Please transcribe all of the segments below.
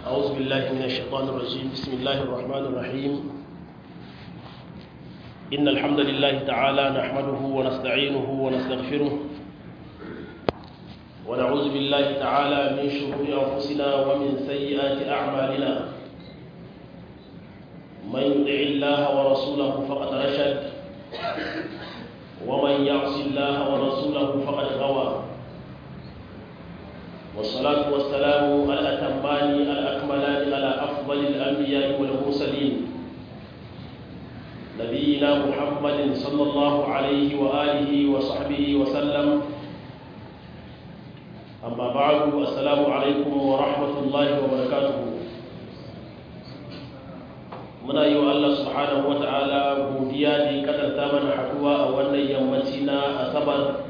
أعوذ بالله من الشيطان الرجيم بسم الله الرحمن الرحيم إن الحمد لله تعالى نحمده ونستعينه ونستغفره ونعوذ بالله تعالى من شرور أنفسنا ومن سيئات أعمالنا من يطع الله ورسوله فقد رشد ومن يعص الله ورسوله فقد غوى والصلاة والسلام الأتمان الأكملان على أفضل الأنبياء والمرسلين نبينا محمد صلى الله عليه وآله وصحبه وسلم أما بعد السلام عليكم ورحمة الله وبركاته muna yi wa Allah subhanahu wa ta'ala godiya da ya kadanta mana haduwa a wannan yammaci na asabar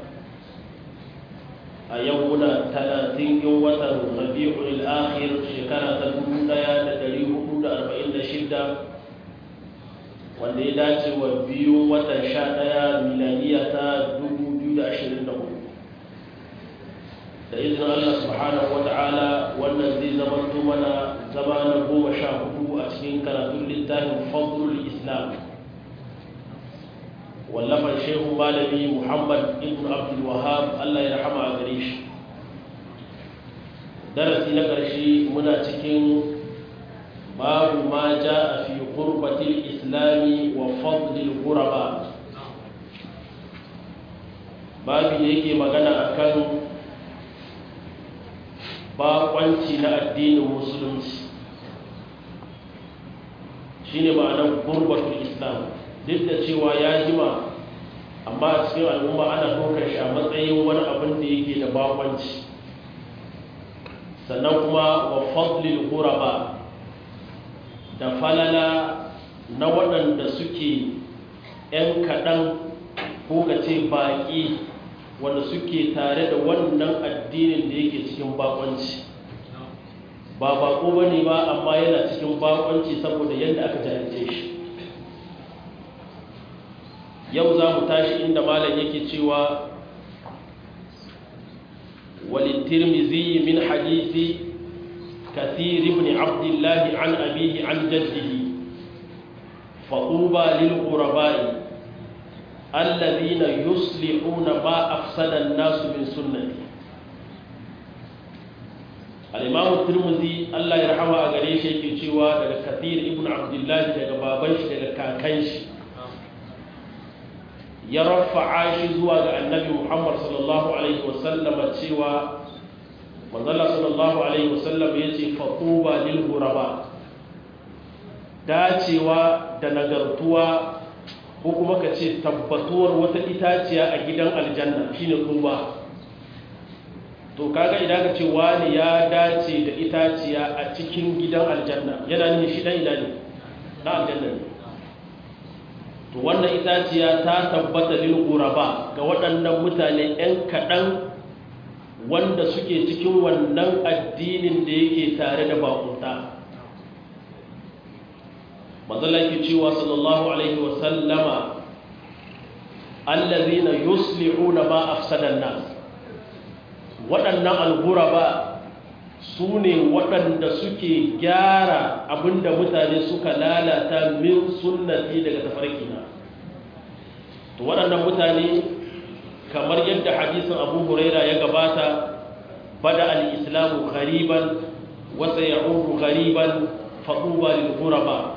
a yau muna talatin yin watan rabi'ul akhir shekara ta dubu daya da dari hudu da arba'in da shida wanda ya dace wa biyu watan sha daya milaniya ta dubu biyu da ashirin da hudu da izinin Allah subhanahu wa ta'ala wannan zai zama mana zama na goma sha hudu a cikin karatun littafin fadlul islam wallafar shehu malami muhammad ibn abdul wahab Allah ya rahama a gare shi darasi na ƙarshe muna cikin babu ma ja a fi gurbatil islami wa fadlil guraba babu da yake magana akan bakwanci na addinin musulunci shine ma'anar gurbatul islam duk da cewa ya jima amma a cikin al'umma ana ɗaukar shi a matsayin wani abin da yake da bakwanci sannan kuma wa fadlil ghuraba da falala na waɗanda suke 'yan kaɗan ko ka ce baƙi wanda suke tare da wannan addinin da yake cikin bakwanci ba bako ba ne ba amma yana cikin bakwanci saboda yadda aka jahilce shi yau za mu tashi inda malam yake cewa وللترمذي من حديث كثير بن عبد الله عن أبيه عن جده فطوبى للغرباء الذين يصلحون ما أفسد الناس من سنتي الإمام الترمذي الله يرحمه أغريش يكي daga كثير ابن عبد الله daga baban shi daga kakan shi ya rafa'a shi zuwa ga annabi Muhammad sallallahu alaihi wasallam cewa manzala sallallahu alaihi wasallam yace faquba lil ghuraba dacewa da nagartuwa ko kuma ka ce tabbatuwar wata itaciya a gidan aljanna shine tuba to kaga idan ka ce wani ya dace da itaciya a cikin gidan aljanna yana nufin shi dan ina ne na aljanna ne to wannan itaciya ta tabbata lil ghuraba ga waɗannan mutane ɗan kaɗan wanda suke cikin wannan addinin da yake tare da bakunta mazalaki cewa sallallahu alaihi wasallama allazina yuslihuna ma afsadan nas waɗannan al-ghuraba su ne waɗanda suke gyara abinda mutane suka lalata min sunnati daga tafarkina to waɗannan mutane kamar yadda hadisin abu huraira ya gabata bada al-islamu ghariban wa sayaudu ghariban faquba lil ghuraba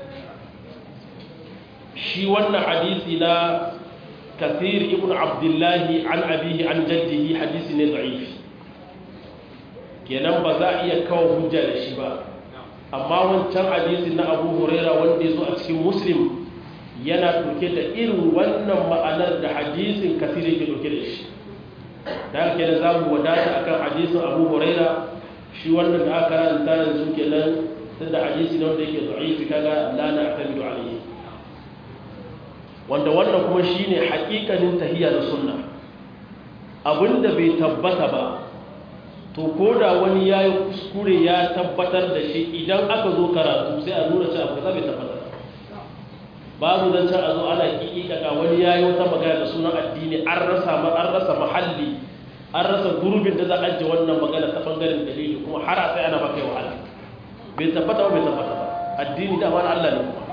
shi wannan hadisi na kathir ibn abdullahi an abihi an jaddihi hadisi ne da'if kenan ba za a iya kawo hujja da shi ba amma wancan hadisi na abu huraira wanda ya zo a cikin muslim yana ɗauke da irin wannan ma'anar da hadisin kathir yake ɗauke da shi da haka kenan za mu wadata akan hadisin abu huraira shi wannan da aka karanta yanzu kenan tunda hadisi ne wanda yake da'ifi kaga la na'tamidu alayhi wanda wannan kuma shine haƙiƙanin tahiyya da sunna abinda bai tabbata ba to koda wani yayi kuskure ya tabbatar da shi idan aka zo karatu sai a nuna cewa ba bai tabbata babu zan a zo ana kikika wani yayi wata magana da sunan addini an rasa ma an rasa mahalli an rasa gurbin da za a ajiye wannan magana ta bangaren dalili kuma har sai ana baka wahala bai tabbata ba bai tabbata ba addini da ma Allah ne kuma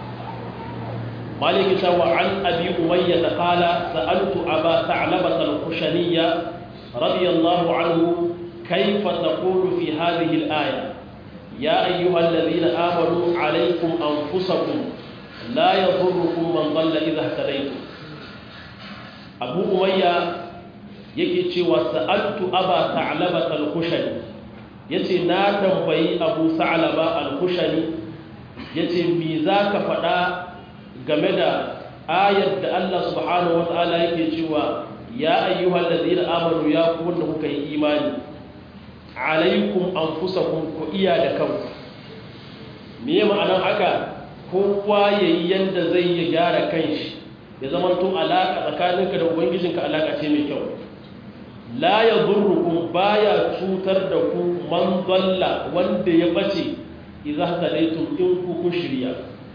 مالك سوى عن أبي أمية قال سألت أبا ثعلبة الخشنية رضي الله عنه كيف تقول في هذه الآية يا أيها الذين آمنوا عليكم أنفسكم لا يضركم من ضل إذا اهتديتم أبو أمية يكي وسألت أبا ثعلبة الخشني yace na tambayi Abu Sa'laba al-Khushani yace me zaka faɗa game da ayar da Allah subhanahu wata'ala yake cewa ya ayyuhal ladina amanu ya ku wanda kuka yi imani alaikum anfusakum ku iya da kanku me ma'anar haka kowa yayi yanda zai ya gyara kanshi ya zama to alaka tsakaninka da ubangijinka alaka ce mai kyau la yadurrukum baya cutar da ku man dalla wanda ya bace idza hadaitum in ku kun shirya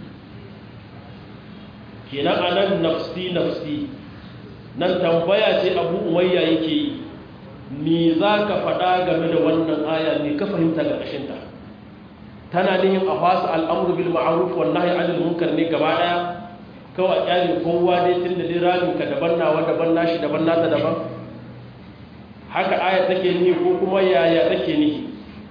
kenan anan nafsi nafsi nan tambaya ce abu umayya yake yi me za ka faɗa game da wannan aya ne ka fahimta ga ƙashinta tana nihin a fasa al'amuru bil ma'aruf wa nahi anil munkar ne gaba ɗaya kawai kyalin kowa dai tun da dai ramin ka daban nawa daban nashi daban nata daban haka aya take nihi ko kuma yaya take nihi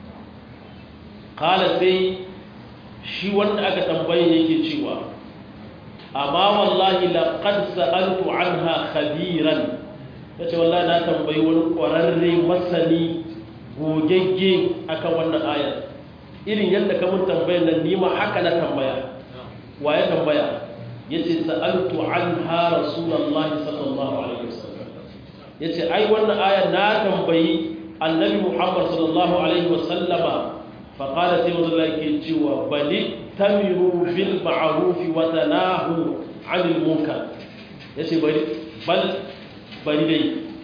kala sai shi wanda aka tambaye yake cewa amma wallahi laqad sa'altu anha khabiran yace wallahi na tambayi wani kwararre masani gogegge akan wannan ayar irin yadda ka mun tambayar nan ni ma haka na tambaya wa ya tambaya yace sa'altu anha rasulullahi sallallahu alaihi wasallam yace ai wannan ayar na tambayi annabi muhammad sallallahu alaihi wasallama فقال سيد الله كيتشوا بل تمروا بالمعروف وتناهوا عن المنكر يسي بل بل بل دي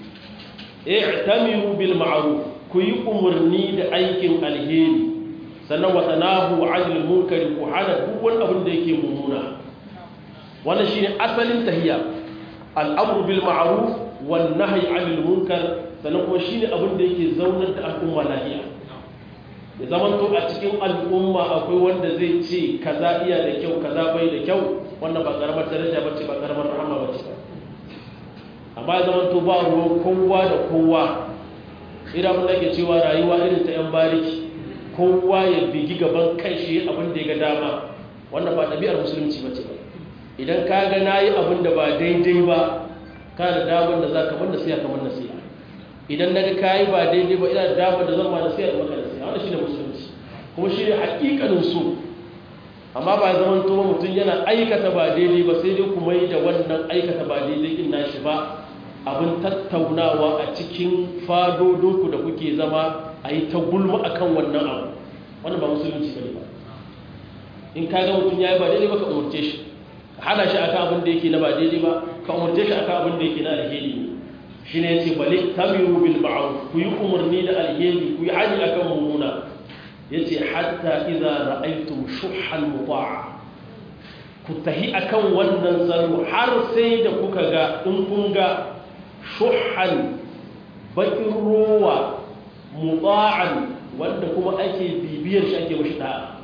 اعتمروا بالمعروف كي امرني da aikin alheri sannan watanahu anil munkar ku hana duk wani abin da yake mummuna wannan shine asalin tahiyya al'amru bil ma'ruf wan nahyi anil munkar sannan kuma shine abin da yake zaunar da al'umma lafiya ya zaman to a cikin al'umma akwai wanda zai ce kaza iya da kyau kaza bai da kyau wannan ba karamar daraja bace ba karamar rahama bace amma ya zaman to ba ruwan kowa da kowa idan mun ke cewa rayuwa irin ta yan bariki kowa ya bigi gaban kai shi abin da ya ga dama wannan ba ɗabi'ar musulunci bace ba idan ka ga nayi abin da ba daidai ba ka da damar da zaka mun nasiha kamar nasiha idan naga kai ba daidai ba ina da damar da zan ma nasiha da maka nasiha wannan shine musulunci kuma shine hakikanin su amma ba zaman to mutum yana aikata ba daidai ba sai dai kuma yi da wannan aikata ba daidai din nashi ba abin tattaunawa a cikin fadodinku da kuke zama a yi ta gulma akan wannan abu wannan ba musulunci bane ba in ka ga mutum ya yi ba daidai ba ka umarce shi ka hana shi akan abin da yake na ba daidai ba ka umarce shi akan abin da yake na alheri ne shi ne yace bali tamiru bil ma'ruf ku yi umarni da alheri ku yi hani akan mummuna yace hatta idza ra'aytum shuhhan muta'a ku tahi akan wannan salo har sai da kuka ga in kun ga shuhhan bakin ruwa muta'an wanda kuma ake bibiyar shi ake mashi da'a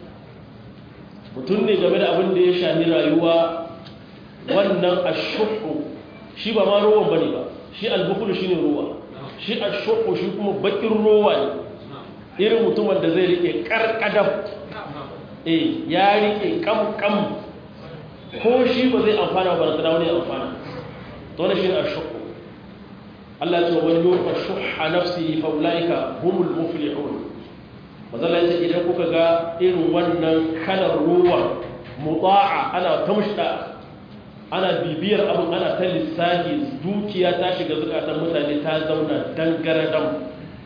mutum ne game da abin da ya shani rayuwa wannan ashuhu shi ba ma ruwan bane ba shi albukulu shine ruwa shi ashuhu shi kuma bakin ruwa ne irin mutumin da zai rike karkadam eh ya rike kam kam ko shi ba zai amfana ba da wani amfana to ne shine ashuhu Allah ya ce wa yuqa shuhha nafsihi fa ulaika humul muflihun mazala yace idan kuka ga irin wannan kalar ruwa muta'a ana tamshida ana bibiyar abin ana ta lissafi dukiya ta shiga zukatan mutane ta zauna dangaradam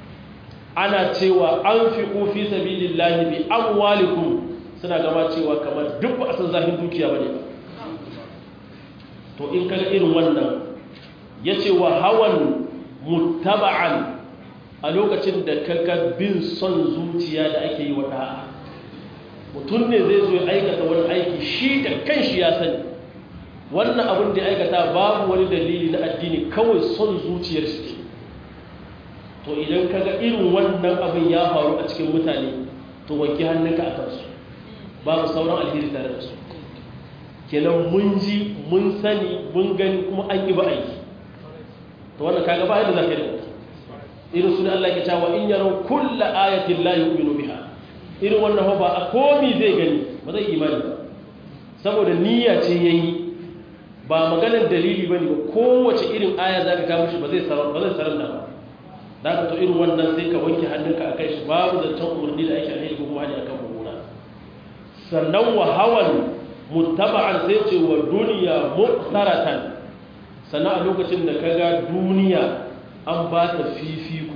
ana cewa an fi fi sabilillahi bi amwalikum suna gama cewa kamar duk ba a san zahin dukiya bane ba to in kaga irin wannan yace wa hawan muttaba'an a lokacin da kaga bin son zuciya da ake yi wa da'a mutum ne zai zo ya aikata wani aiki shi da kanshi ya sani wannan abin da ya aikata babu wani dalili na addini kawai son zuciyar shi to idan kaga irin wannan abin ya faru a cikin mutane to wanke hannunka a kansu babu sauran alheri tare da su kenan mun ji mun sani mun gani kuma an yi ba aiki to wannan kaga ba yadda za ka yi da irin su ne Allah ke cewa in yaro kulla ayatin la yu'minu biha irin wannan ba a komi zai gani ba zai imani ba saboda niyya ce yayi ba maganar dalili bane ba kowace irin aya zaka ga mishi ba zai sarar ba zai sarar da ba da ka to irin wannan sai ka wanke hannunka akai shi babu zancen umarni da ake alheri ko kuma hali akan mummuna sannan wa hawan muttaba'an sai ce wa duniya muqtaratan sannan a lokacin da kaga duniya an ba ta fifiko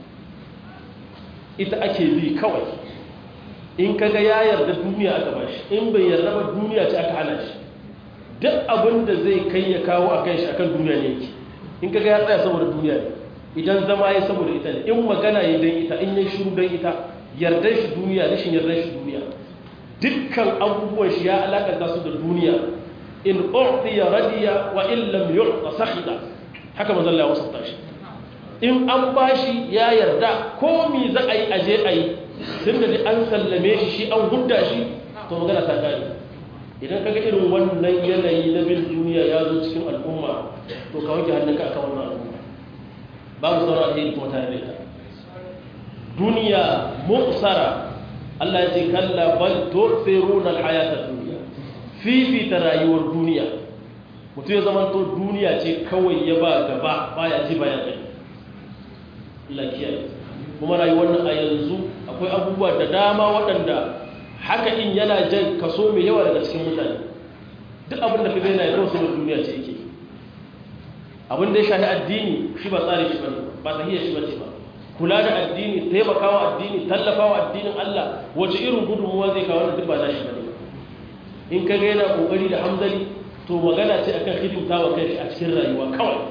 ita ake bi kawai in kaga ya yarda duniya aka ba shi in bai yarda ba duniya ce aka hana shi duk abin da zai kai ya kawo a kan shi akan duniya ne yake in kaga ya tsaya saboda duniya ne idan zama ya saboda ita ne in magana ya dan ita in ya shiru dan ita yardan shi duniya rashin yardan shi duniya dukkan abubuwan shi ya alakanta su da duniya in u'tiya radiya wa in lam yu'ta sakhida haka manzon Allah ya wasanta shi in an bashi ya yarda ko mi za a yi aje a yi tun da an sallame shi shi an hudda shi to magana ta gani idan kaga irin wannan yanayi na bin duniya ya zo cikin al'umma to ka wanke hannunka akan wannan al'umma babu sauran alheri kuma tare da ita duniya muqsara Allah ya ce kalla bal tu'thiruna al-hayata ad-dunya fifita rayuwar duniya mutum ya zama to duniya ce kawai ya ba gaba baya ji baya gani lakiyaye kuma rayuwar nan a yanzu akwai abubuwa da dama waɗanda haka in yana jan kaso mai yawa daga cikin mutane duk abin da kaga yana yawan sanar duniya ce yake abin da ya shahi addini shi ba tsari shi bane ba tahiyar shi bace ba kula da addini taimakawa addini tallafawa addinin Allah wace irin gudunmuwa zai kawo duk ba nashi bane in kaga yana kokari da hamzali to magana ce akan hidimtawa kai a cikin rayuwa kawai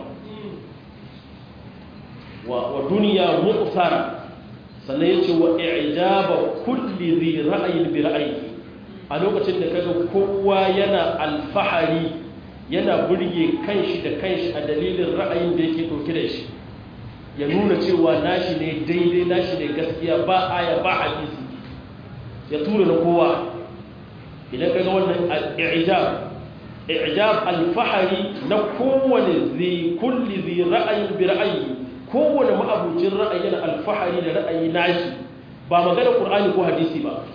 wa duniya muqsara sannan yace wa i'jaba kulli dhi ra'yin bi ra'yihi a lokacin da kaga kowa yana alfahari yana burge kanshi da kanshi a dalilin ra'ayin da yake dauke da shi ya nuna cewa nashi ne daidai nashi ne gaskiya ba aya ba hadisi ya tura na kowa idan kaga wannan i'jab i'jab alfahari na kowane zai kulli zai ra'ayin bi ra'ayi kowane ma'abucin ra'ayi na alfahari da ra'ayi nashi ba magana qur'ani ko hadisi ba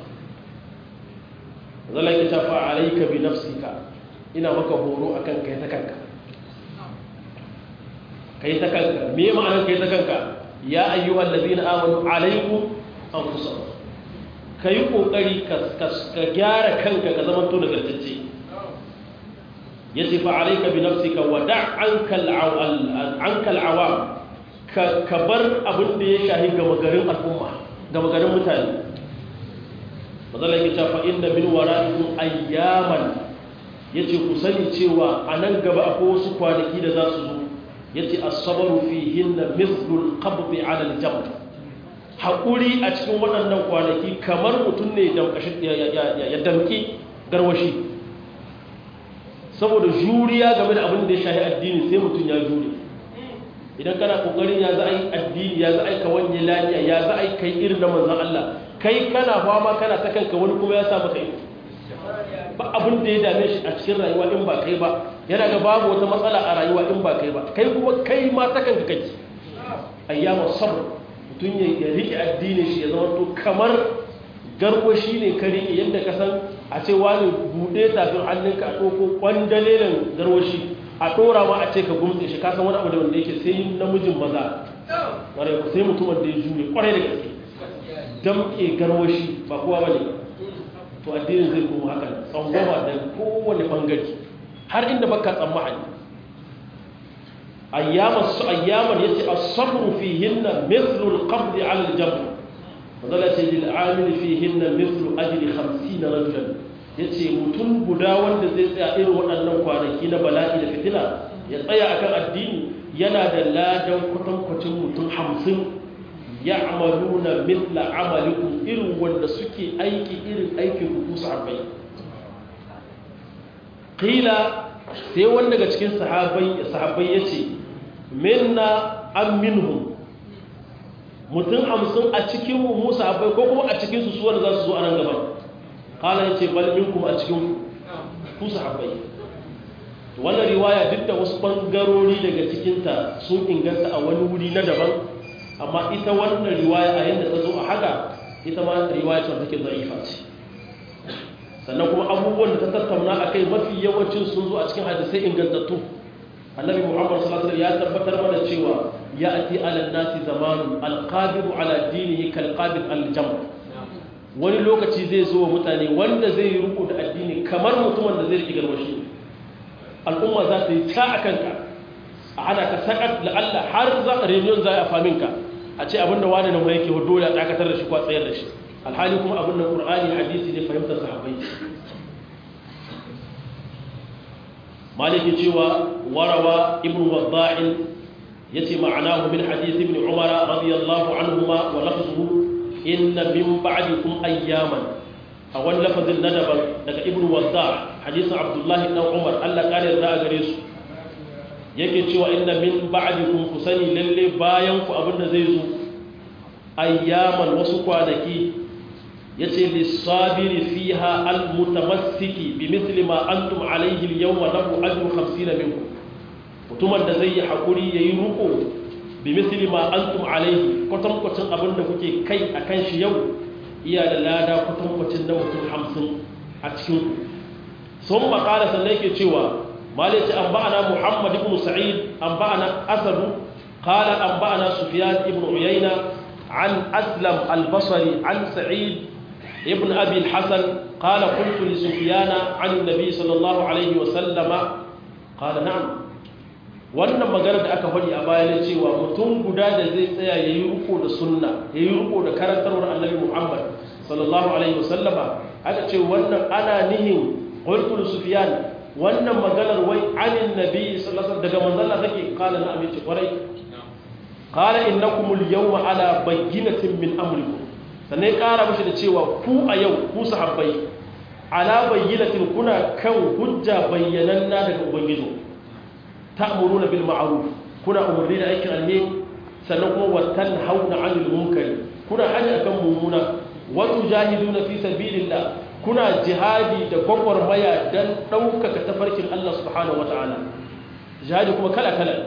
zalla ki tafa alayka bi nafsika ina maka horo akan kai ta kanka kai ta kanka me ma'anar kai ta kanka ya ayyuhal ladina amanu alaykum anfusakum kai kokari ka gyara kanka ka zama to nagartacce yace fa alayka bi nafsika wa da' anka anka al-awam ka bar abin da ya shahi gama garin al'umma gama garin mutane mazala yake cewa inda min wara'ikum ayyaman yace ku sani cewa a nan gaba akwai wasu kwanaki da za su zo yace as-sabru fihinna mithlu al-qabd 'ala al-jamr hakuri a cikin waɗannan kwanaki kamar mutum ne ya damki garwashi saboda juriya game da abin da ya shahi addini sai mutum ya jure idan kana kokarin ya za a yi addini ya za a yi ka wanye lafiya ya za a yi kai irin na manzan Allah kai kana fama kana ta kanka wani kuma ya sa maka ido ba abin da ya dame shi a cikin rayuwa in ba kai ba yana ga babu wata matsala a rayuwa in ba kai ba kai kuma kai ma ta kanka kake ayyama sabr mutum ya rike addinin shi ya zama to kamar garwashi ne ka rike yadda ka san a ce wani buɗe tafin hannunka a ɗauko kwandalelin garwashi a ɗora ma a ce ka gumtse shi kasan wani abu da wanda yake sai namijin maza ƙwarai ku sai mutumin da ya jure ƙwarai da gaske damƙe garwashi ba kowa ba ne to addinin zai kuma hakan tsangwama da kowane ɓangare har inda baka tsammani ayyaman su ayyaman yace as-sabru fihinna mithlu al-qabd 'ala al-jamr fadala ce lil 'amil fihinna mithlu ajri 50 rajulan ya ce mutum guda wanda zai tsaya irin waɗannan kwanaki na bala'i da fitina ya tsaya akan addini yana da ladan kwatankwacin mutum hamsin ya amalu na mitla amalikun irin wanda suke aiki irin aikin hudu sahabbai ƙila sai wanda daga cikin sahabbai ya ce minna an minhum mutum hamsin a cikin mu musa abai ko kuma a cikin su suwar za su zo a nan gaba kala ya ce bal minkum a cikin ku sahabbai wannan riwaya duk da wasu bangarori daga cikinta sun inganta a wani wuri na daban amma ita wannan riwaya a yadda ta zo a haka ita ma riwaya ce take za'ifa ce sannan kuma abubuwan da ta tattauna a kai mafi yawancin sun zo a cikin hadisai ingantattu annabi muhammad sallallahu alaihi ya tabbatar mana cewa ya ati ala nasi zamanu alqadiru ala dinihi kalqabid aljam wani lokaci zai zo wa mutane wanda zai yi ruku da addini kamar mutumin da zai riƙe garwashi al'umma za ta yi ta a kanka a hana ka sakat la'alla har za a reunion za a famin ka a ce abinda wani na mai yake dole a dakatar da shi kwa tsayar da shi alhali kuma abin da ƙur'ani hadisi ne fahimtar sahabbai maliki cewa warawa ibn wadda'in yace ma'anahu min hadisi ibn umara radiyallahu anhuma wa lafzuhu inna min ba'dikum ayyaman a wani lafazin na daban daga ibn wadda hadisin abdullahi dan umar allah kare da a gare su yake cewa inna min ba'dikum ku sani lalle bayan ku abinda zai zo ayyaman wasu kwanaki yace lisabiri fiha almutamassiki bimithli ma antum alayhi alyawma lahu ajru 50 minkum mutumin da zai yi hakuri yayi ruko bimithli ma antum alayhi kwatankwacin abinda kuke kai akan shi yau iya da lada kwatankwacin na mutum hamsin a cikin sun makala sannan yake cewa malice an ba'ana muhammad ibn sa'id an ba'ana asadu kala an ba'ana sufiyan ibn uyayna an aslam albasari an sa'id ibn abi hassan kala kuntu li sufiyana an nabi sallallahu alaihi wasallama kala na'am wannan magana da aka faɗi a baya cewa mutum guda da zai tsaya ya yi riko da sunna ya yi riko da karantarwar annabi muhammad sallallahu alaihi wasallama aka ce wannan ana nihin qultul sufyan wannan maganar wai anin nabi sallallahu alaihi daga manzon Allah take kala na amince kwarai qala innakum al-yawma ala bayyinatin min amrikum sannan kara mishi da cewa ku a yau ku sahabbai ala bayyinatin kuna kan hujja bayyananna daga ubangiji ta'muruna bil ma'ruf kuna umarni da aikin alheri sannan kuma watan hauna 'anil munkari kuna hanya akan mummuna wa tujahiduna fi sabilillah kuna jihadi da gwagwarmaya dan daukaka tafarkin Allah subhanahu wataala jihadi kuma kala kala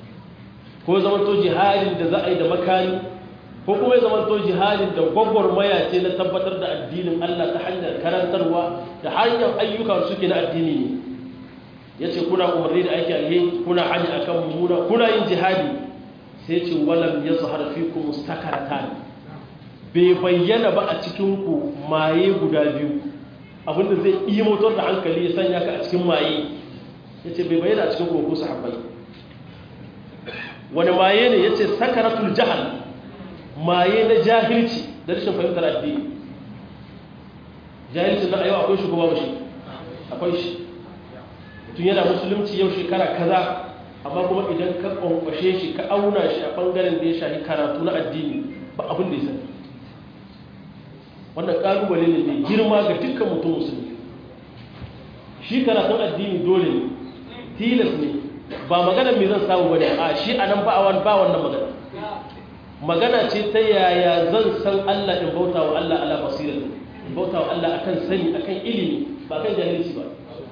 ko zaman to jihadin da za a yi da makani ko kuma ya zaman to jihadin da gwagwarmaya ce na tabbatar da addinin Allah ta hanyar karantarwa da hanyar ayyuka suke na addini ne ya ce kuna umarni da aiki alheri kuna hanyar akan mummuna kuna yin jihadi sai ce walam ya zuhar fi ku mustakarata bai bayyana ba a cikinku maye guda biyu abinda zai iya motar da hankali ya sanya ka a cikin maye ya ce bai bayyana a cikin koko sahabbai wani maye ne ya ce sakaratul jahal maye na jahilci da rashin fahimtar addini jahilci na ayyau akwai shugaba ba shi akwai shi tun yana musulunci yau shekara kaza amma kuma idan ka kwankwashe shi ka auna shi a bangaren da ya shahi karatu na addini ba abin da ya sani wannan kalubale ne mai girma ga dukkan mutum musulmi shi karatun addini dole ne tilas ne ba magana mai zan samu bane a shi a nan ba wannan magana magana ce ta yaya zan san Allah in bauta wa Allah ala basira in bauta wa Allah akan sani akan ilimi ba kan jahilci ba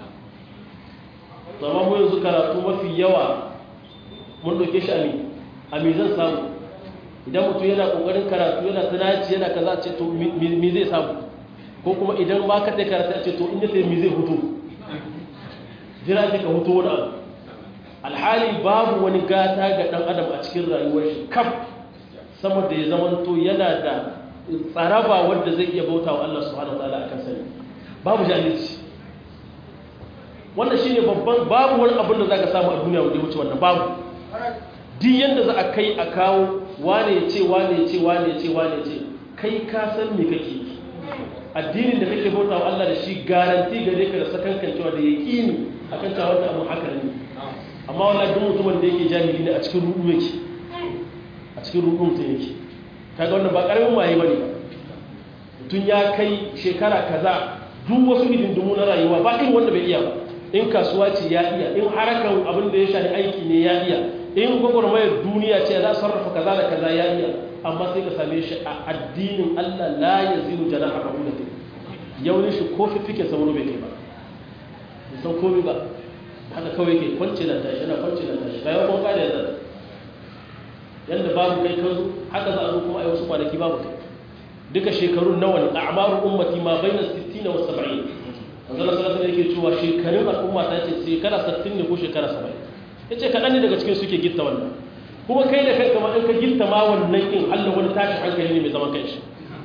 zama mu yanzu karatu mafi yawa mun ɗauke shi ami ami zan samu idan mutum yana ƙoƙarin karatu yana tunaci yana kaza ce to mi zai samu ko kuma idan ba ka tai karatu a ce to in ya sai mi zai hutu jira ce ka hutu wani abu alhali babu wani gata ga ɗan adam a cikin rayuwar shi kaf sama da ya zamanto yana da tsaraba wanda zai iya bauta wa Allah subhanahu wa ta'ala akan sani babu jahilci wannan shine babban babu wani abin da zaka samu a duniya wanda ya wuce wannan babu duk yanda za a kai a kawo wane ya ce wane ya ce wane ya ce wane ya ce kai ka san me kake addinin da kake bauta wa Allah da shi garanti gare ka da sakankancewa da yaqini akan cewa wannan abu haka ne amma wallahi duk mutumin da yake jahili ne a cikin ruɗu yake a cikin ruɗu mutum yake kaga wannan ba karamin waye bane mutum ya kai shekara kaza duk wasu hidindimu na rayuwa ba irin wanda bai iya ba in kasuwa ce ya iya in harakan abin da ya shafi aiki ne ya iya in gwagwarmayar duniya ce za sarrafa kaza da kaza ya iya amma sai ka same shi a addinin Allah la ya zinu jana a rabu da ta yaunin shi ko fifike sauro bai kai ba bai san komi ba haka kawai ke kwanci na tashi yana kwanci na tashi bayan kuma kada ya zara yadda babu kai kan haka za a zo kuma a yi wasu kwanaki babu kai duka shekarun nawa ne a amaru ummati ma bai na 60 wa 70 manzala sallallahu alaihi yake cewa shekarun al'umma ta ce shekara 60 ne ko shekara 70 yace kadan ne daga cikin suke gitta wannan kuma kai da kanka ma in ka gitta ma wannan in Allah wani tashi hankali ne mai zaman kanshi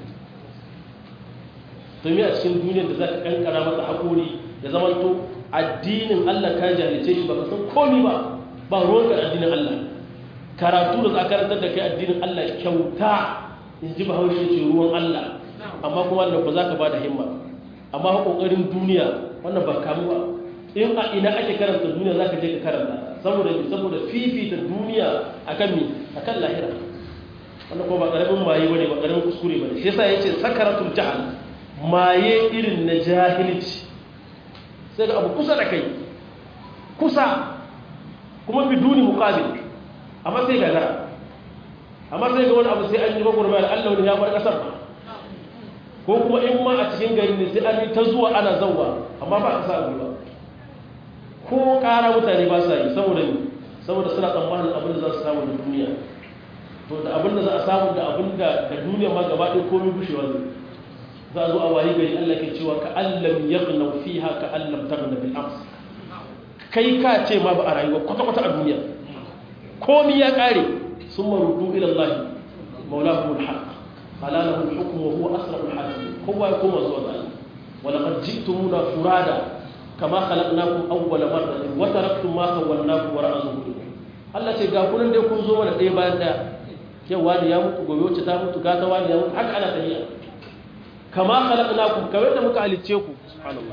to me a cikin duniyar da zaka kankara masa hakuri ya zaman to addinin Allah ka jahilce shi baka san komai ba ba ruwan ka addinin Allah karatu da za karantar da kai addinin Allah kyauta in ji bahaushe ce ruwan Allah amma kuma wannan ba za ka ba da himma amma kokarin duniya wannan ba kamu ba in a ina ake karanta duniya za ka je ka karanta saboda mi saboda fifita duniya akan mi akan lahira wannan kuma ba karamin maye bane ba karamin kuskure bane shi yasa yace sakaratul jahal maye irin na jahilci sai ga abu kusa da kai kusa kuma biduni muqabil amma sai ga gara amma sai ga wani abu sai an yi gwagwarmayar Allah wani ya bar kasar ko kuma in ma a cikin gari ne sai an yi ta zuwa ana zauwa amma ba a sa ba ko ƙara mutane ba sa yi saboda ne saboda suna tsammanin abin da za su samu da duniya to da abin da za a samu da abin da da duniya ma gaba ɗaya komai gushewa ne za a zo a wayi gari Allah ke cewa ka allam yaghnaw fiha ka allam taghna bil ams kai ka ce ma ba a rayuwa kwata kwata a duniya komai ya kare summa ruddu ila Allah mawlahum al haqq qala lahu al hukm wa huwa asrarul hakim kowa ya koma zuwa ga Allah wa laqad ji'tumuna furada kama khalaqnakum awwala marratin wa taraktum ma khawwalnakum wara'a zuhurikum Allah ce ga kunan dai kun zo mana ɗaya bayan ɗaya yau wani ya mutu gobe wacce ta mutu gata wani ya mutu haka ana tafiya kama khalaqnakum kamar da muka halicce ku subhanallah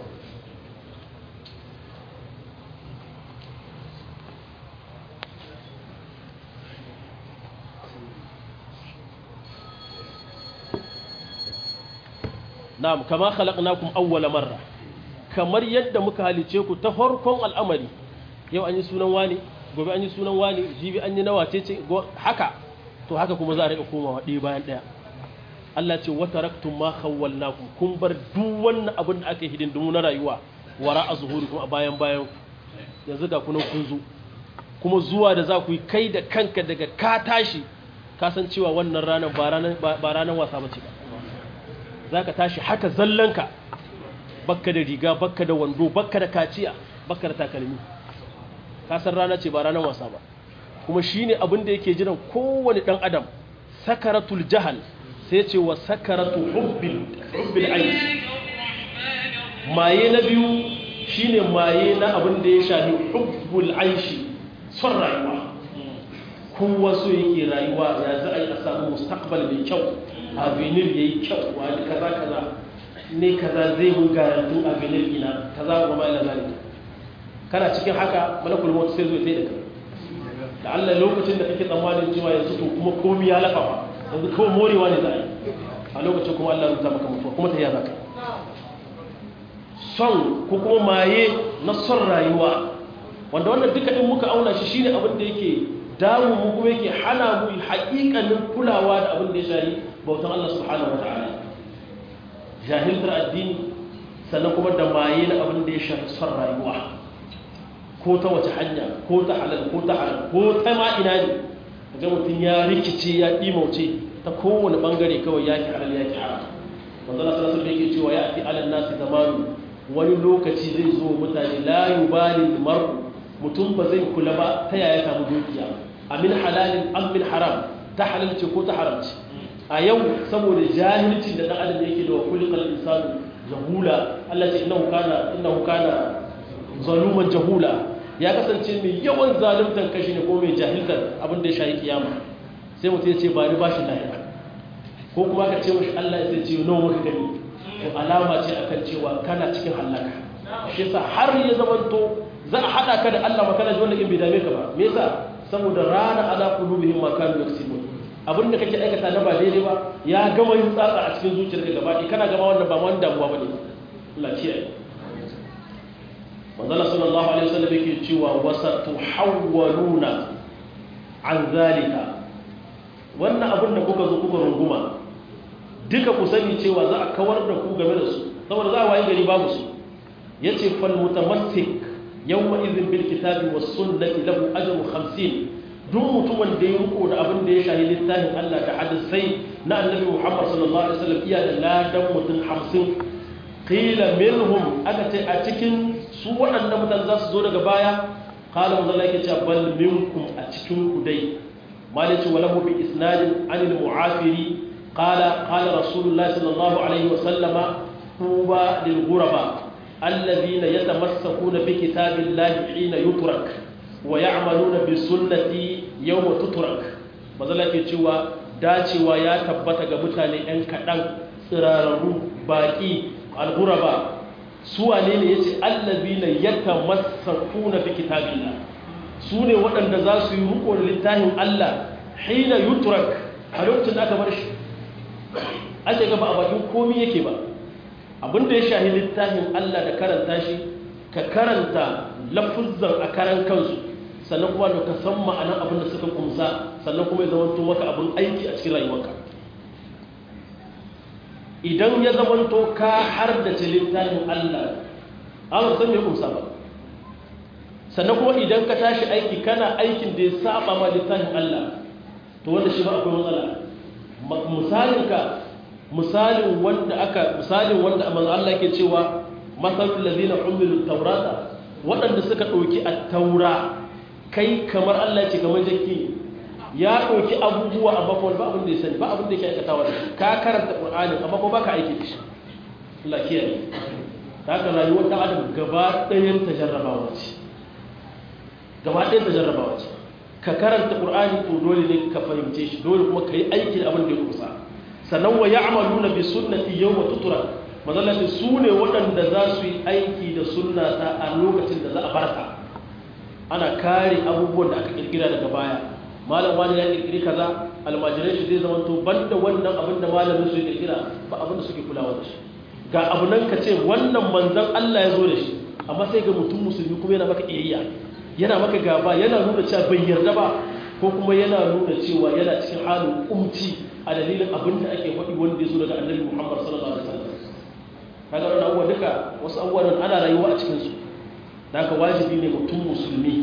na'am kama khalaqnakum awwala marra kamar yadda muka halice ku ta farkon al'amari yau an yi sunan wani gobe an yi sunan wani jibi an yi nawa ce haka to haka kuma za a rika komawa ɗaya bayan ɗaya Allah ce wata raktun ma khawwalnakum kun bar duk wannan abin da aka yi hidindimu na rayuwa wara a zuhuri kuma a bayan bayan yanzu da kunan kun zo kuma zuwa da za ku yi kai da kanka daga ka tashi ka san cewa wannan ranar ba ranar wasa ba ce ba za ka tashi haka zallanka bakka da riga bakka da wando bakka da kaciya bakka da takalmi kasar rana ce ba ranar wasa ba kuma shine abin da yake jiran kowane dan adam sakaratul jahal sai ce wa sakaratu hubbil hubbil aish maye na biyu shine maye na abin da ya shafi hubbul aishi son rayuwa kowa so yake rayuwa ya za a yi a samu mustaqbal mai kyau avenir yayi kyau wani kaza kaza ne kaza zai mun garantu a benin ina kaza wa ma ila zalika kana cikin haka malakul maut sai zo sai da kai da Allah lokacin da kake tsammanin cewa yanzu to kuma komai ya lafa ba yanzu ko morewa ne za a yi a lokacin kuma Allah ya rubuta maka mutuwa kuma ta ya zaka son ko kuma maye na son rayuwa wanda wannan duka in muka auna shi shine abin da yake damu mu kuma yake hana mu haƙiƙanin kulawa da abin da ya shari bautan Allah subhanahu wataala jahiltar addini sannan kuma da maye na abin da ya shafi son rayuwa ko ta wace hanya ko ta halal ko ta haram ko ta ma ina ne ga mutum ya rikice ya ɗimauce ta kowane ɓangare kawai ya ki halal ya ki haram wanda na sanar da yake cewa ya fi alal nasi zamanu wani lokaci zai zo mutane la yubali mar'u mutum ba zai kula ba ta yaya samu dukiya amin halalin am min haram ta halalce ko ta haramci a yau saboda jahilcin da dan adam yake da kulikal insanu jahula Allah ce innahu kana innahu kana zaluman jahula ya kasance mai yawan zaluntar kashi ne ko mai jahiltar abin da ya shayi kiyama sai mutum ya ce ba ni bashi lahira ko kuma ka ce mashi Allah ya ce nawa muka gani to alama ce akan cewa kana cikin halaka shi yasa har ya zamanto za a hada ka da Allah makana ji wannan in bai dame ka ba me yasa saboda rana ala qulubihim ma kanu yaksibun abin da kake aikata na ba daidai ba ya gama yin tsatsa a cikin zuciyarka gaba ɗaya kana gama wannan ba wani damuwa bane Allah kiyaye manzala sallallahu alaihi wasallam yake cewa wasa tuhawwaluna an zalika wannan abin da kuka zo kuka runguma duka ku sani cewa za a kawar da ku game da su saboda za a wayi gari babu su yace fal mutamassik yawma idhin bil kitabi was sunnati lahu ajru 50 duk mutumin da ya riko da abin da ya shahi littafin Allah da hadisai na annabi Muhammad sallallahu alaihi wasallam iya da ladan mutum 50 qila minhum aka ce a cikin su waɗannan mutane za su zo daga baya qala manzo yake cewa bal minkum a cikin ku dai malici walahu bi isnadin anil mu'afiri qala qala rasulullahi sallallahu alaihi wasallama tuba lil ghuraba الذين يتمسكون بكتاب الله حين يترك ويعملون بسنتي يوم تترك mazala ke cewa dacewa ya tabbata ga mutane 'yan kaɗan tsirararru baƙi alguraba su wane ne ya ce allabi na yadda masaku na fi kitabila su ne waɗanda za su yi riko da littafin allah hina yutrak a lokacin da aka bar shi ake gaba a bakin komi yake ba abinda ya shahi littafin Allah da karanta shi ka karanta lafuzzan a karan kansu sannan kuma da ka san ma'anar abin da suka kumsa sannan kuma ya zamanto maka abin aiki a cikin rayuwarka idan ya zamanto ka har da ce littafin Allah Allah san ya kumsa ba sannan kuma idan ka tashi aiki kana aikin da ya saba ma littafin Allah to wanda shi ba akwai matsala misalinka misalin wanda aka misalin wanda manzo Allah yake cewa masalul ladina umilu tawrata waɗanda suka ɗauki at-taura kai kamar Allah ce kamar jakki ya ɗauki abubuwa amma kuma ba abin da ya sani ba abin da yake aikatawa da ka karanta Qur'ani amma kuma baka aiki da shi Allah kiyaye haka rayuwar dan adam gaba ɗayan ta jarrabawa ce gaba ɗayan ta jarrabawa ce ka karanta Qur'ani to dole ne ka fahimce shi dole kuma ka yi aiki da abin da ya kusa sannan wa ya'maluna bi sunnati yawma tutura mazallati su ne waɗanda za su yi aiki da sunnata a lokacin da za a barka ana kare abubuwan da aka kirkira daga baya malam wani ya kirkiri kaza almajirai shi zai zama to banda wannan abin da malamin su ya kirkira ba abin da suke kulawa da shi ga abu nan ka ce wannan manzon Allah ya zo da shi amma sai ga mutum musulmi kuma yana maka iyayya yana maka gaba yana nuna cewa bai yarda ba ko kuma yana nuna cewa yana cikin halin kumci a dalilin abin da ake faɗi wanda ya zo daga annabi Muhammad sallallahu alaihi wasallam kaga wannan abubuwa duka wasu abubuwan ana rayuwa a cikin su da haka wajibi ne mutum musulmi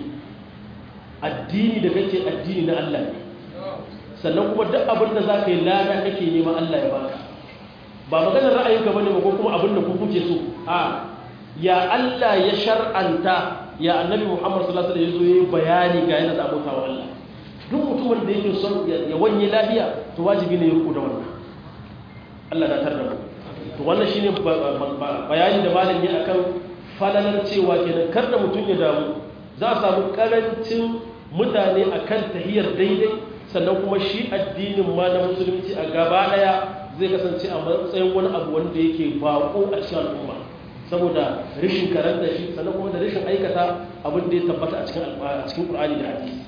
addini da kake addini na Allah ne sannan kuma duk abin da zaka yi lada kake nema Allah ya baka ba maganar ra'ayinka bane ba ko kuma abin da ku kuke so a ya Allah ya shar'anta ya annabi Muhammad sallallahu alaihi wasallam ya zo bayani ga yana da abokawa Allah duk mutumin da yake son ya wanye lafiya to wajibi ne ya ruku da wannan Allah na tarda to wannan shine bayani da malam ya akan falalar cewa kenan kar da mutum ya damu za a samu karancin mutane akan tahiyar daidai sannan kuma shi addinin ma na musulunci a gaba daya zai kasance a matsayin wani abu wanda yake bako a cikin al'umma saboda rashin karanta shi sannan kuma da rashin aikata abin da ya tabbata a cikin Qur'ani da hadisi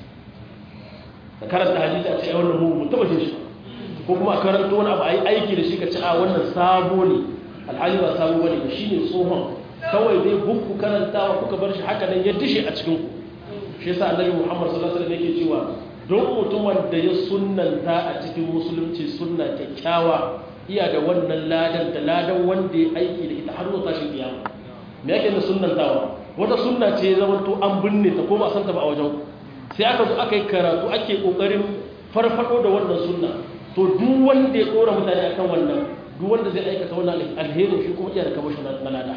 ka karanta hadisi a ce wannan mu mu taba jin shi ko kuma a karanta wani abu a yi aiki da shi ka ci a wannan sabo ne alhali ba sabo bane ba shine tsohon kawai dai bukku karantawa kuka bar shi haka nan ya dishe a cikin ku shi yasa annabi Muhammad sallallahu alaihi wasallam yake cewa don mutumin da ya sunnanta a cikin musulunci sunna kyakkyawa iya da wannan ladan da ladan wanda ya aiki da ita har zuwa tashin kiyama me yake da sunnantawa wata sunna ce ya zama to an binne ta ko ba san ta ba a wajen sai aka zo aka yi karatu ake kokarin farfado da wannan sunna to duk wanda ya kora mutane akan wannan duk wanda zai aikata wannan alherin shi kuma iya da kamar shi na lada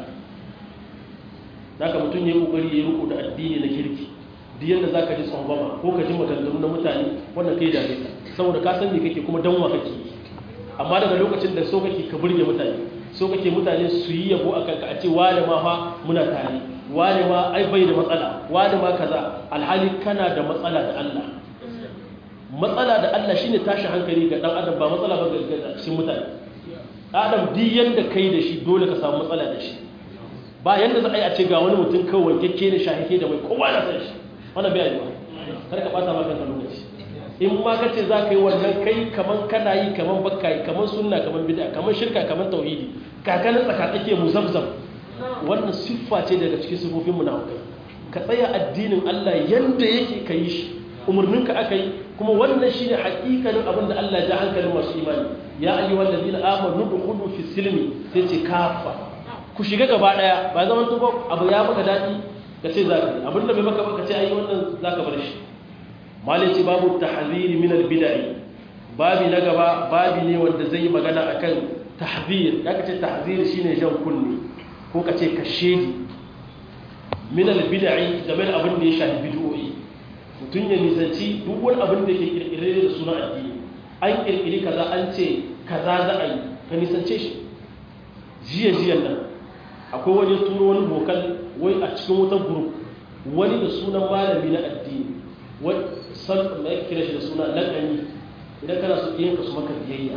zaka mutum ya kokari ya riko da addini na kirki duk yanda zaka ji tsangwama ko ka ji maganganu na mutane wannan kai da kai saboda ka san me kake kuma danwa kake amma daga lokacin da so kake ka burge mutane so kake mutane su yi yabo akan ka a ce wani ma fa muna tare wani ma ai bai da matsala wani ma kaza alhali kana da matsala da Allah matsala da Allah shine tashi hankali ga dan adam ba matsala ba ga cikin mutane adam duk yanda kai da shi dole ka samu matsala da shi ba yanda za a yi a ce ga wani mutum kawai wankekke ne shahike da mai kowa na san shi wannan bai yi ba kar ka bata maka kanka lokaci in ma ka ce za ka yi wannan kai kaman kana yi kaman bakka yi kaman sunna kaman bid'a kaman shirka kaman tauhidi kakanin tsaka take muzabzab wannan siffa ce daga cikin siffofin munafikai ka tsaya addinin Allah yanda yake ka yi shi umarninka aka yi kuma wannan shine hakikanin abin da Allah ya ji hankalin masu imani ya ayyuhal ladina amanu dukhulu fi silmi sai ce kafa ku shiga gaba daya ba zaman to abu ya maka dadi ka ce zaka yi abin da bai maka baka ce ai wannan zaka bar shi malai ce babu tahziri min al bid'i babi na gaba babi ne wanda zai yi magana akan tahzir ya kace tahzir shine jan kunne ko kace kashedi min al bid'i game da abin da ya shafi bid'o'i mutum ya nisanci duk wani abin da ke kirkire da suna addini an kirkiri kaza an ce kaza za a yi ka nisance shi jiya jiyan nan akwai wani turo wani bokal wai a cikin wata group wani da sunan malami na addini wani san mai kira shi da suna lakani idan kana su yin ka su maka biyayya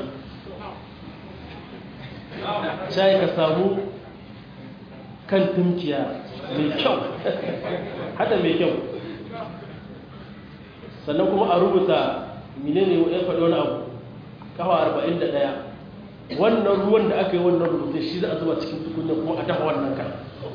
sai ka samu kan tunkiya mai kyau hada mai kyau sannan kuma a rubuta menene ya faɗi wani abu kawa arba'in da ɗaya wannan ruwan da aka yi wannan rubutun shi za a zuba cikin tukunya kuma a dafa wannan kan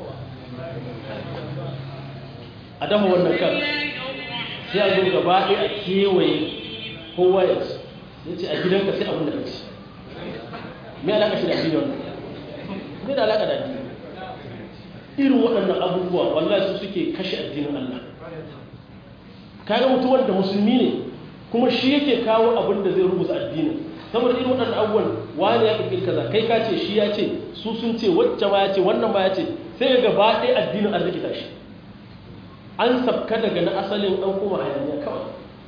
a dafa wannan kan sai a zo gaba ɗaya a kewaye kowa ya ci ya ce a gidanka sai abin da ka ci me alaƙa shi da addini wannan me da alaƙa da addini irin waɗannan abubuwa wallahi su suke kashe addinin Allah kaga mutuwar da musulmi ne kuma shi yake kawo abin da zai rubuta addinin saboda irin waɗannan abubuwan wani ya ƙirƙiri kaza kai ka ce shi ya ce su sun ce wacce ma ya ce wannan ma ya ce sai ga gaba ɗaya addinin an rikita shi an sabka daga na asalin an kuma hayaniya kawai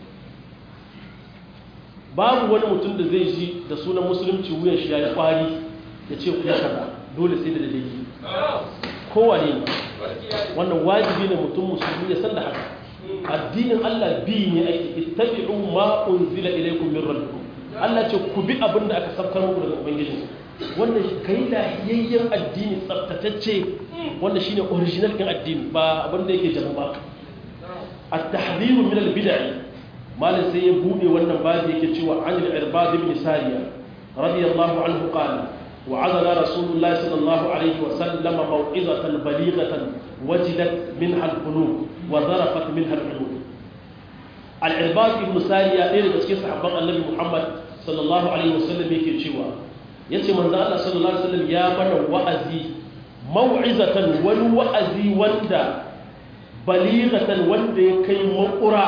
babu wani mutum da zai ji da sunan musulunci wuyan shi ya yi ƙwari ya ce kuma kaza dole sai da dalili kowane ne wannan wajibi ne mutum musulmi ya san da haka addinin Allah bi ne ake ittabi'u ma unzila ilaykum min rabbikum Allah ce ku bi abin da aka sabkar muku daga ubangiji wannan kai lahiyayyen addini tsaftatacce wanda shine original din addini ba abin da yake jama ba at-tahdhir min al-bid'ah malin sai ya bude wannan babu yake cewa an al-irbad ibn sariya radiyallahu anhu qala وعظنا رسول الله صلى الله عليه وسلم موعظة بليغة وجدت منها القلوب وظرفت منها العلوم العرباط بن سارية إيه بسكي صحابة النبي محمد صلى الله عليه وسلم يكي تشيوا يتي من ذا الله صلى الله عليه وسلم يا من وأزي موعظة والوأزي وندا بليغة وندا كي مقرع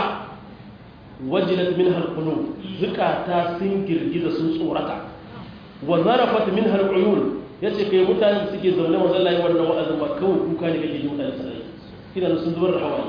وجلت منها القلوب زكاة سنجر جدا سنصورتا wa zarafat min hal uyun yace kai mutane da suke zaune wa zallahi wannan wa'azin ba kawai kuka ne kake ji mutane sai ina sun zubar da hawaye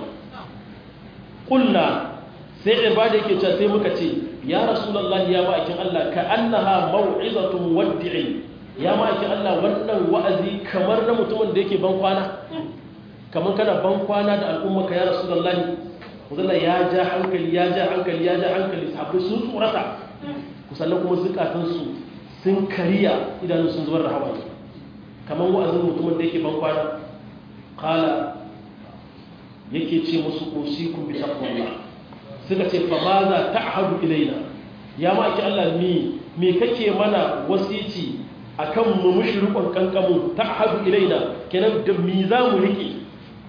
kulna sai ibada yake cewa sai muka ce ya rasulullahi ya ma'aikin Allah ka annaha mau'izatu muwaddi'in ya ma'aikin Allah wannan wa'azi kamar na mutumin da yake ban kwana kamar kana ban kwana da al'umma ka ya rasulullahi wallahi ya ja hankali ya ja hankali ya ja hankali sahabbai sun tsorata kusallan kuma zukatansu sun kariya idanun sun zubar da hawaye kamar wa'azin mutumin da yake ban kwana kala yake ce musu usikum bi taqwallah suka ce fa ma za ta'hadu ilaina ya ma ki Allah mi me kake mana wasici akan mu mushrikon kankamu ta'hadu ilaina kenan da mi za mu rike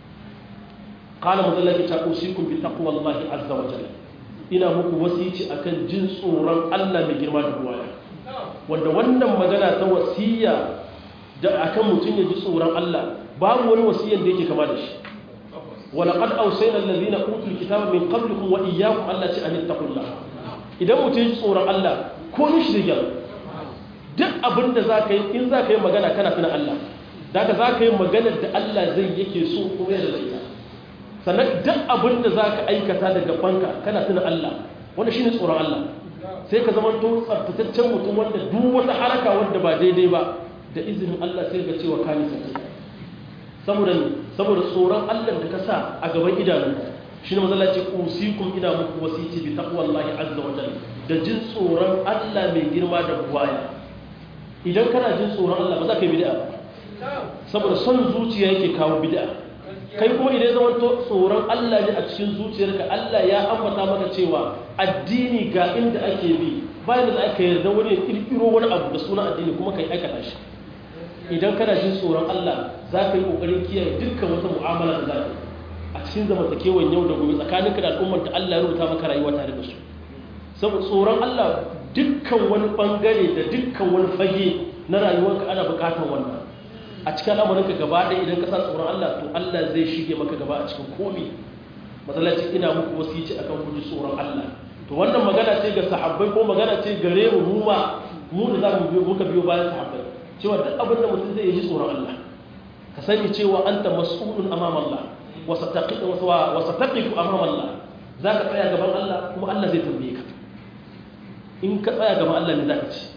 qala mudallaki ta usikum bi taqwallahi azza wa jalla ina muku wasici akan jin tsoron Allah mai girma da buwaya wanda wannan magana ta wasiya da akan mutum ya ji tsoron Allah babu wani wasiyan da yake kama da shi ولقد أوصينا الذين أوتوا الكتاب من قبلكم وإياكم ألا أن اتقوا الله idan mutum ya tsoron Allah ko mishi da gyara duk abin da za ka yi in za ka yi magana kana tuna Allah da ka za ka yi maganar da Allah zai yake so kuma yadda zai ta sannan duk abin da za ka aikata daga banka kana tuna Allah wanda shi ne tsoron Allah sai ka zama to tsaftataccen mutum wanda duk wata haraka wanda ba daidai ba da izinin Allah sai ga cewa ka nisa saboda saboda tsoron Allah da ka sa a gaban idanun shi ne mazala ce usikum ina muku wasiti bi taqwallahi azza wa jalla da jin tsoron Allah mai girma da buwaya idan kana jin tsoron Allah ba za ka yi bid'a saboda son zuciya yake kawo bid'a kai kuma idan zaman to tsoron Allah ne a cikin zuciyarka Allah ya ambata maka cewa addini ga inda ake bi bayan da aka yarda wani ya kirkiro wani abu da sunan addini kuma kai aikata shi idan kana jin tsoron Allah za ka yi ƙoƙarin kiyaye dukkan wata mu'amala da za ka a cikin zamantakewan yau da gobe tsakaninka da al'ummar da Allah ya rubuta maka rayuwa tare da su saboda tsoron Allah dukkan wani bangare da dukkan wani fage na rayuwarka ana bukatar wannan a cikin al'amuranka gaba ɗaya idan ka sa tsoron Allah to Allah zai shige maka gaba a cikin komi matsalaci ina muku wasici akan ku ji tsoron Allah to wannan magana ce ga sahabbai ko magana ce gare mu mu ma mu da za mu biyo muka biyo bayan sahabbai cewa duk abin da mutum zai yi tsoron Allah ka sani cewa anta mas'ulun amama Allah wa sataqifu wa sataqifu amama Allah zaka tsaya gaban Allah kuma Allah zai tambaye ka in ka tsaya gaban Allah ne zaka ci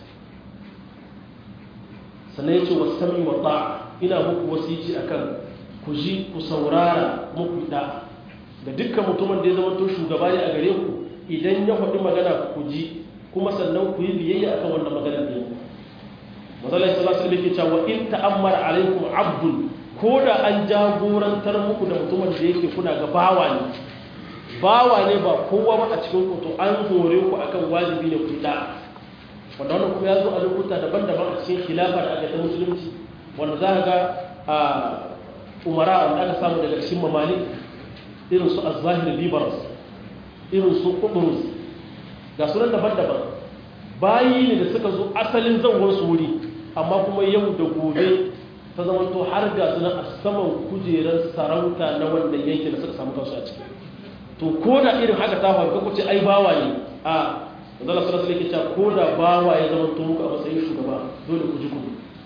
sannan yace wasami wa ta'a ina muku wasici akan ku ji ku saurara muku da da dukkan mutumin da ya zama to shugaba ne a gare ku idan ya faɗi magana ku ji kuma sannan ku yi biyayya akan wannan maganar da yau mazalai sallallahu alaihi wasallam cewa in ta'ammara alaikum abdun ko da an jagorantar muku da mutumin da yake kuna ga bawa ne bawa ne ba kowa ba a cikin ku to an hore ku akan wajibi ne ku da wanda wannan kuma ya zo a lokuta daban-daban a cikin khilafa da aka ta musulunci wanda za ka ga a umara da aka samu daga cikin mamali irin su az-zahir bibaras irin su qubrus ga sunan daban-daban bayi ne da suka zo asalin zangon su wuri amma kuma yau da gobe ta zama to har ga suna a saman kujerar sarauta na wannan yankin da suka samu kansu a ciki to ko da irin haka ta faru ko ce ai bawa ne a zalla sallallahu alaihi wasallam ko da bawa ya zama to muku a matsayin shugaba dole ku ji ku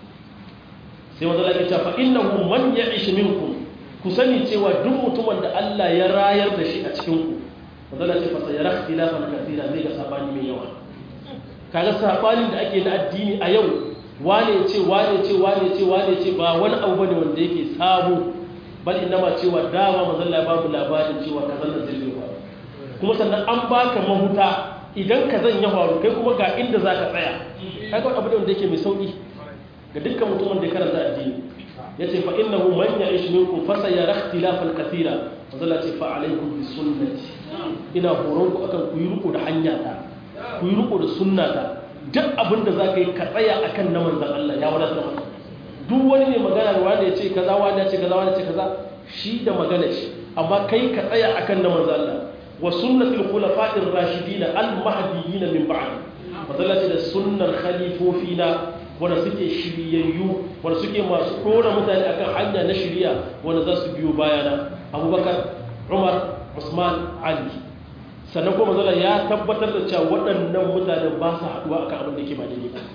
sai wanda Allah ya ce fa innahu man ya'ish minkum ku sani cewa duk mutumin da Allah ya rayar da shi a cikin ku wanda Allah ya ce fa sayara ikhtilafan kathira zai ga sabani mai yawa kaga sabanin da ake na addini a yau wane ce wane ce wane ce wane ce ba wani abu bane wanda yake sabo bal ma cewa dama manzon Allah ya babu labarin cewa kazan nan zai faru kuma sannan an baka mahuta idan kazan ya faru kai kuma ga inda zaka tsaya kaga abu da wanda yake mai sauki ga dukkan mutumin da ya karanta addini yace fa innahu man ya'ish minkum fa sayara ikhtilafan kathira manzon Allah ce fa alaikum bi sunnati ina horon ku akan ku yi riko da hanya ta ku yi riko da sunna ta duk abin da za ka yi ka tsaya a kan na manzan Allah ya wadatar maka duk wani ne magana da wanda ya ce kaza wanda ya ce kaza wanda ya ce kaza shi da magana shi amma kai ka tsaya a kan na manzan Allah wa sunnatul khulafa'ir rashidin al mahdiyyin min ba'd matsala ce da sunnar khalifofina wanda suke shiryayyu wanda suke masu dora mutane akan hanya na shiriya wanda za su biyo bayana abubakar umar usman ali sannan kuma zala ya tabbatar da cewa waɗannan mutanen ba su haɗuwa akan abin da ke ba daidai ba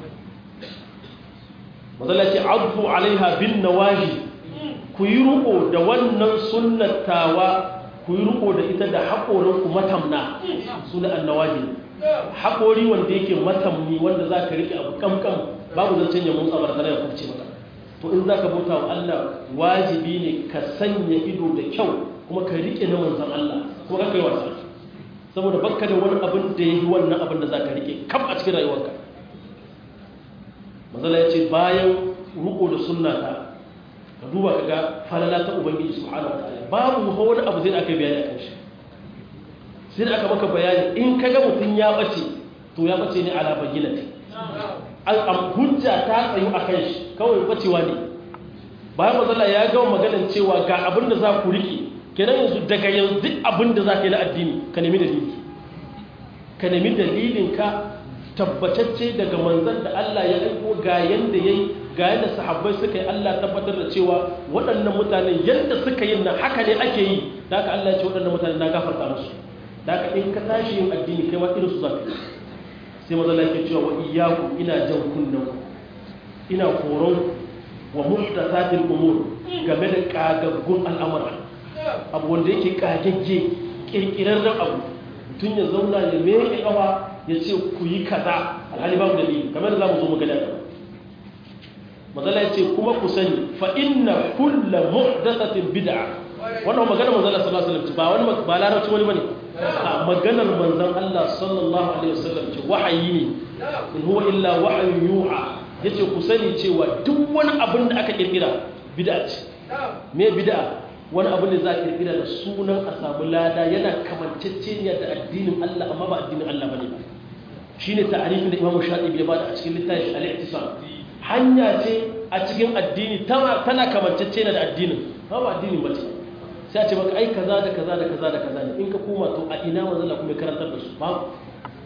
mazala ce abu alaiha bin nawaji ku yi riko da wannan sunnatawa ku yi riko da ita da haƙorinku matamna suna annawaji haƙori wanda yake matamni wanda za ka riƙe abu kamkam babu zancen ya motsa ba da ya kurce maka to in za ka bauta wa Allah wajibi ne ka sanya ido da kyau kuma ka riƙe na manzan Allah kuma ka kai wasa saboda bakka da wani abin da ya yi wannan abin da za ka rike kam a cikin rayuwarka mazala ya ce bayan ruko da sunna ta ka duba ka ga falala ta ubangiji subhanahu wa ta'ala babu wani abu zai da aka bayani akan shi sai da aka maka bayani in ka ga mutum ya bace to ya bace ne ala bayyinati an hujja ta tsayu akan shi kawai bacewa ne bayan mazala ya gama maganar cewa ga abin da za ku rike kenan yanzu daga yanzu duk abin da za ka yi na addini ka nemi dalili ka nemi dalilin ka tabbatacce daga manzan da Allah ya aiko ga yanda yayi ga yanda sahabbai suka yi Allah tabbatar da cewa waɗannan mutane yanda suka yi nan haka ne ake yi da haka Allah ya ce waɗannan mutane na gafarta musu da haka in ka tashi yin addini kai ma irin su zaka sai maza lafiya cewa wa iyyaku ina jan kunnen ina koron wa muhdathatil umur game da kagaggun al'amura abu wanda yake kagagge kirkirarren abu tun ya zauna ya meke kawa ya ce ku yi kaza alhali babu dalili kamar da za mu zo mu gada gaba mazala ya ce kuma ku sani fa inna kulla muhdathatin bid'a wannan magana manzon Allah sallallahu alaihi wasallam ba wani ba larabci wani bane a maganar manzon Allah sallallahu alaihi wasallam ce wahayi ne in huwa illa wahyun yuha yace ku sani cewa duk wani abin da aka kirkira bid'a ce me bid'a wani abu ne za a kirkira da sunan a samu lada yana kamanceceniya da addinin Allah amma ba addinin Allah bane ba shine ta'arifin da Imam Shafi'i ya bada a cikin littafin al-I'tisam hanya ce a cikin addini tana tana kamanceceniya da addinin ba ba addinin ba ce sai a ce maka ai kaza da kaza da kaza da kaza ne in ka koma to a ina manzo Allah kuma karantar da su ba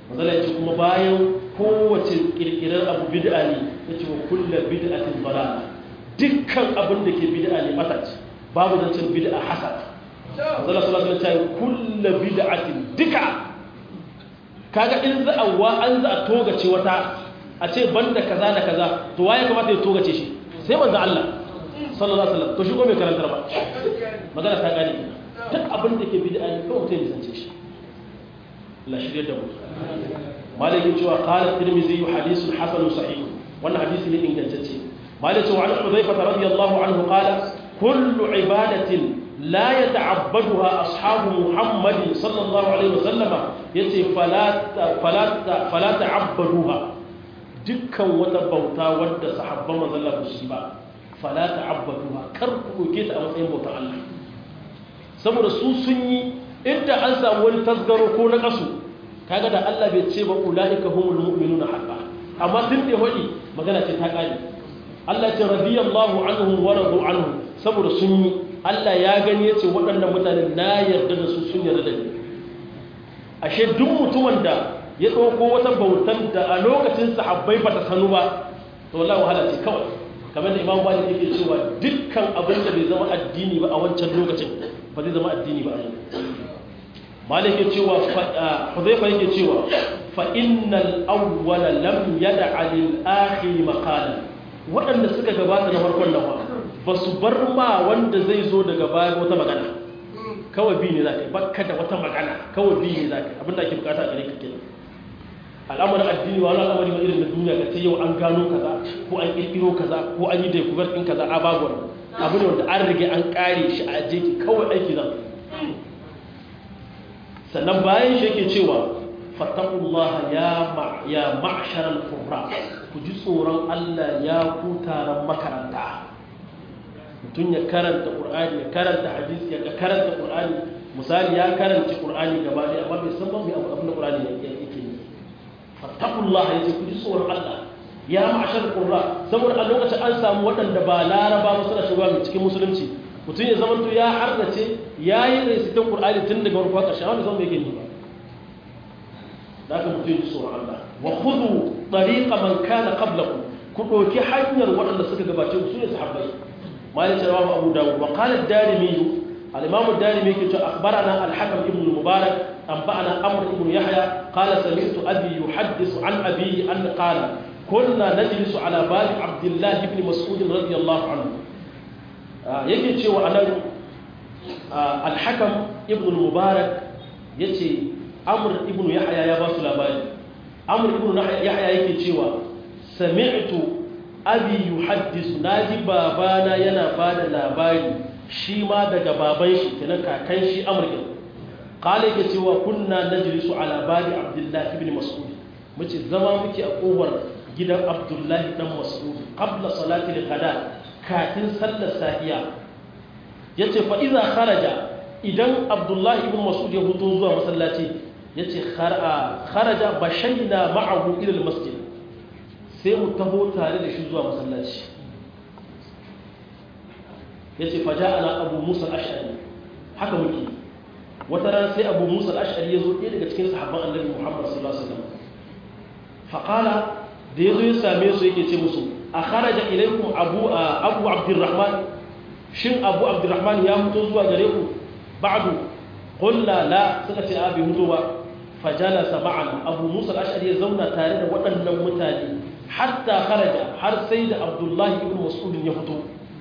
manzala ya ce kuma bayan kowace kirkirar abu bid'a ne ya ce wa kulla bid'atin dalala dukkan abin da ke bid'a ne mata ce babu zancen bid'a hasad manzala sallallahu alaihi wasallam ya kulla bid'atin duka kaga in za a wa an za a togace wata a ce banda kaza da kaza to waye kamata ya togace shi sai manzo Allah sallallahu alaihi wasallam to shi ko bai karantar ba magana ta gane duk abin da ke bid'a ne kawai mutum ya zance shi la shirye da mu malaki cewa qala tirmidhi hadithun hasan sahih wannan hadisi ne ingantacce malaki cewa an hudhayfa radiyallahu anhu qala kullu ibadatin la yata'abbaduha ashabu muhammad sallallahu alaihi wasallam yace fala fala fala ta'abbaduha dukkan wata bauta wadda sahabban manzon Allah su ba fala ta'abbaduha kar ku doke ta a matsayin bautar Allah saboda su sun yi inda an samu wani tasgaro ko na kasu kaga da Allah bai ce ba ulaika humul mu'minuna haqqan amma tun da hodi magana ce ta kare Allah ce radiyallahu anhum wa radu anhu saboda sun yi Allah ya gani yace waɗannan mutane na yarda da su sun yarda da ni ashe duk mutumin da ya ɗauko wata bautan da a lokacin sahabbai ba ta sanu ba to wallahi wahala ce kawai kamar da Imam Malik yake cewa dukkan abin da bai zama addini ba a wancan lokacin ba zai zama addini ba a yanzu malik ya cewa huzaifa yake cewa fa innal awwala lam yad'a lil akhir maqala waɗanda suka gabata na farkon nan ba su bar ma wanda zai zo daga baya wata magana kawai bi ne za ka bakka da wata magana kawai bi ne za ka abinda ake bukata a gare ka kenan al'amarin addini wa al'amari ma irin na duniya ka ce yau an gano kaza ko an kirkiro kaza ko an yi da kubar ɗin kaza a babu abu ne wanda an rage an kare shi a jeki kawai aiki zan sannan bayan shi yake cewa fattakullaha ya ya ma'sharal qurra ku ji tsoron Allah ya ku taron makaranta mutum ya karanta qur'ani ya karanta hadisi ya karanta qur'ani misali ya karanta qur'ani gaba ɗaya amma bai san ba mai abin da qur'ani yake yi fattakullaha yace ku ji tsoron Allah ya ma'sharal qurra saboda a lokacin an samu waɗanda ba laraba ba suna shiga cikin musulunci mutum ya zama ya hardace ya yi resitin ƙur'ani tun daga warkwa ƙarshen wanda zama yake ba da aka mutum ji tsoron Allah wa kudu ɗariƙa man kana qablakum ku ɗauki hanyar waɗanda suka gabace su ne sahabbai malin cewa abu dawud wa qala ad-darimi al-imam ad-darimi yake cewa akhbarana al-hakam ibn al-mubarak anba'ana amr ibn yahya qala sami'tu abi yuhaddithu an abihi an qala kunna najlisu ala bab abdullah ibn mas'ud radiyallahu anhu yake cewa anan alhakam ibn mubarak ya ce amur ibn yahya ya ba su labari amur ibn yahya yake cewa sami'tu abi yuhaddisu naji babana yana ba da labari shi ma daga baban shi kenan kakan shi amur ibn qala yake cewa kunna najlisu ala babi abdullahi ibn mas'ud muce zama muke a kofar gidan abdullahi dan mas'ud qabla salati al-ghada kafin sallar safiya ya ce fa'iza kharaja idan abdullahi ibn masud ya hutu zuwa masallaci ya ce kharaja ba shaida ma'ahu ilil masjid sai mu taho tare da shi zuwa masallaci ya ce faja ana abu musa ash'ari haka muke wata ran sai abu musa ash'ari ya zo ɗaya daga cikin sahabban annabi muhammad sallallahu alaihi wasallam faƙala da ya zo ya same su yake ce musu a kharaja ilaikum abu abu abdurrahman shin abu abdurrahman ya fito zuwa gare ku ba'du qulna la suka ce abi fito ba fajalasa ma'ana abu musa al-ash'ari ya zauna tare da waɗannan mutane hatta kharaja har sai da abdullahi ibn mas'ud ya fito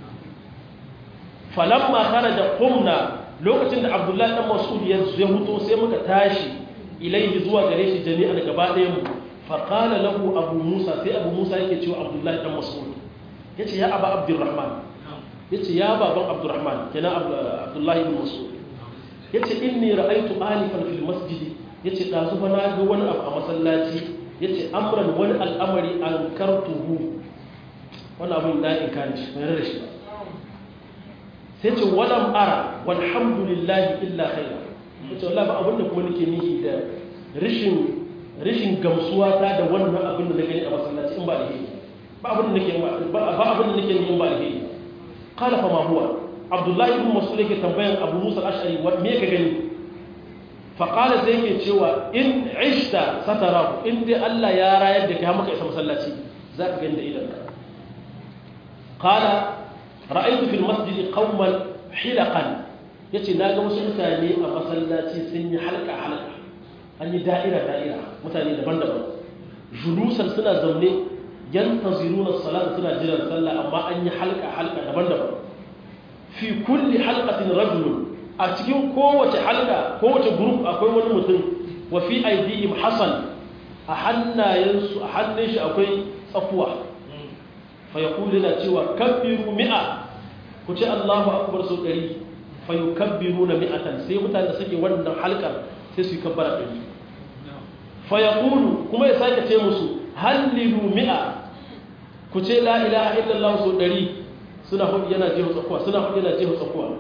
falamma kharaja qumna lokacin da abdullahi ibn mas'ud ya fito sai muka tashi ilaihi zuwa gare shi jami'an gaba ɗayan mu faƙala lahu abu musa sai abu musa yake cewa abdullahi dan mas'ud ya ce ya aba abdurrahman ya ce ya baban abdurrahman kenan abdullahi ibn mas'ud ya ce inni ra'aitu alifan fil masjidi ya ce ɗazu fa na ga wani abu a masallaci ya ce amran wani al'amari an kartuhu wani abin na in kare shi mai rarrashi ba sai ce walam ara walhamdulillahi illa khaira ya ce wallahi ba abin da kuma nake nihi da rashin rashin gamsuwa ta da wannan abin da na gani a masallaci in ba da hiri ba abin da nake ba abin da nake in ba da hiri qala fa ma huwa abdullahi ibn mas'ud yake tambayan abu musa al-ash'ari wa me ka gani faƙala sai yake cewa in ishta satarahu in dai Allah ya rayar da kai maka isa masallaci za ka gani da idanka qala ra'aytu fil masjid qauman hilaqan yace naga wasu mutane a masallaci sun yi halka halka an yi da'ira da'ira mutane daban-daban julusan suna zaune yantaziruna salat suna jiran sallah amma an yi halka halka daban-daban fi kulli halqatin rajulun a cikin kowace halka kowace group akwai wani mutum wa fi aidihim hasan a hannayensu a hannun shi akwai tsakuwa fa yaqulu na cewa kabbiru mi'a ku ce Allahu akbar su ɗari fa yukabbiruna mi'atan sai mutane da suke wannan halkar sai su yi kabbara ɗari fa yaqulu kuma ya sake ce musu hallilu mi'a ku ce la ilaha illallah su ɗari suna hudu yana jeho tsakuwa suna hudu yana jeho tsakuwa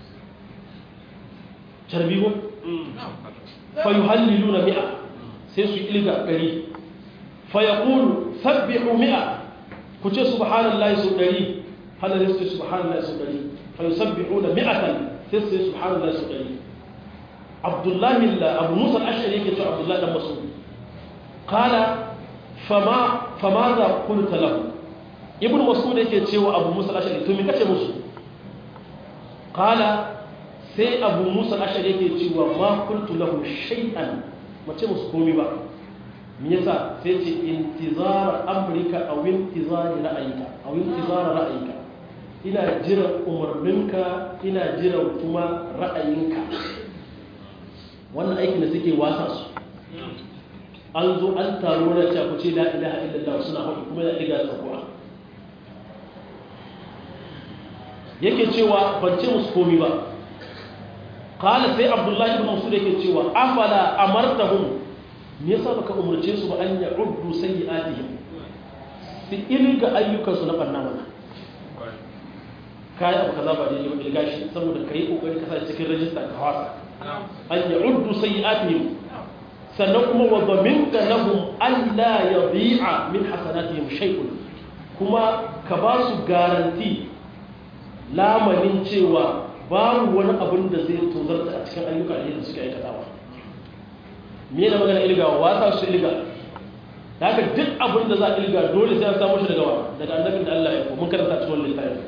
tarbihu fa yuhalliluna mi'a sai su ilga ɗari fa yaqulu sabbihu mi'a ku ce subhanallahi su ɗari hana sai su ce subhanallahi su ɗari fa yusabbihuna mi'atan sai su ce subhanallahi su ɗari abdullahi abu musa al-ashari yake cewa abdullahi dan mas'ud qala fama fama za qulta lahu ibnu mas'ud yake cewa abu musa al-ashari to me kace musu qala sai abu musa al-ashari yake cewa ma qultu lahu shay'an mace musu komai ba me yasa sai ce intizar amrika aw intizar ra'ayika aw intizar ra'ayika ina jiran umarninka ina jiran kuma ra'ayinka wannan aikin da suke wasa su an zo an taro na cewa ku ce la ilaha illallah suna haɗu kuma da ɗiga tsakuwa yake cewa ban ce musu komi ba kala sai abdullahi ibn masud yake cewa afala amartahum me yasa baka umurce su ba an ya'uddu sayyi'atihim su ilga ayyukan su na banna mana kai abu kaza ba daidai ba ilga shi saboda kai kokari ka sa cikin rajista ka wasa an ya'uddu sayyi'atihim sannan kuma wa dhaminka lahum an la yadhi'a min hasanatihim shay'un kuma ka ba su garanti lamarin cewa babu wani abin da zai tozarta a cikin ayyuka da suke aikatawa me da magana ilgawa wasa su ilga da haka duk abin da za a ilga dole sai an samu shi daga wa daga annabin da Allah ya ko mun karanta cikin littafin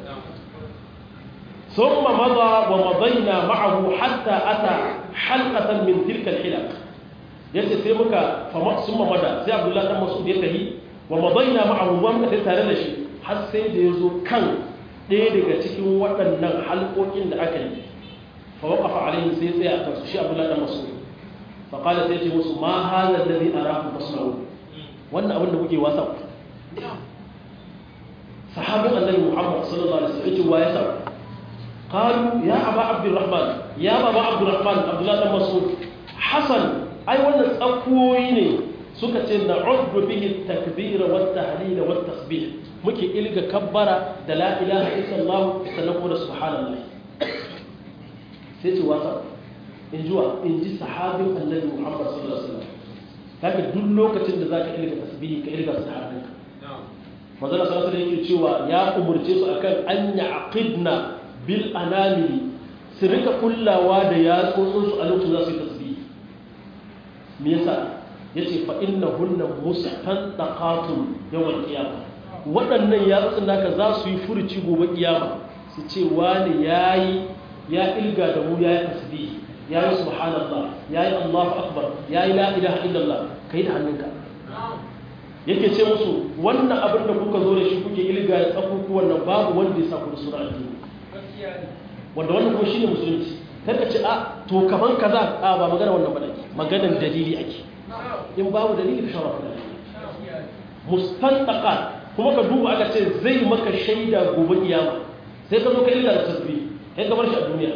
ثم مضى ومضينا معه حتى أتى حلقة من تلك الحلق yace sai muka summa mada sai Abdullahi dan Mas'ud ya tahi wa madaina ma'ahu wa muka tare da shi har sai da yazo kan ɗaya daga cikin waɗannan halƙoƙin da aka yi fa waqafa alaihi sai tsaya a kansu shi Abdullahi dan Mas'ud fa qala sai ce musu ma hadha alladhi arakum tasna'u wannan abin da kuke wasa ku sahabin annabi Muhammad sallallahu alaihi wasallam yace wa ya sa قالوا يا أبا عبد الرحمن يا أبا عبد الرحمن عبد الله بن مسعود حسن أي ولا تقويني سكت نعد به التكبير والتهليل والتسبيح مكي إلقى كبر لا إله إلا الله سنقول سبحان الله سيتي واسع in juwa in ji sahabin annabi Muhammad sallallahu alaihi wasallam kaga duk lokacin da zaka ilga tasbihi ka ilga sahabinka manzo sallallahu alaihi yake cewa ya umurce su akan an ya'qidna bil anamili su rika kullawa da yatsotsinsu a lokacin za su yi tasbih me yasa yace fa innahunna mustantaqatun yawmal qiyamah waɗannan yatsotsin naka za su yi furuci gobe kiyama su ce wani yayi ya ilga da mu yayi tasbih yayi subhanallah yayi allahu akbar yayi la ilaha illallah kai da hannunka yake ce musu wannan abin da kuka zo da shi kuke ilga da tsakukuwan nan babu wanda ya sa ku da sura addini wanda wannan kuma shine musulunci karka ce a to kaman kaza a ba magana wannan ba ake maganar dalili ake in babu dalili ka shawara da mustantaqa kuma ka duba aka ce zai maka shaida gobe kiyama sai ka zo ka illa da tasbih kai ka bar shi a duniya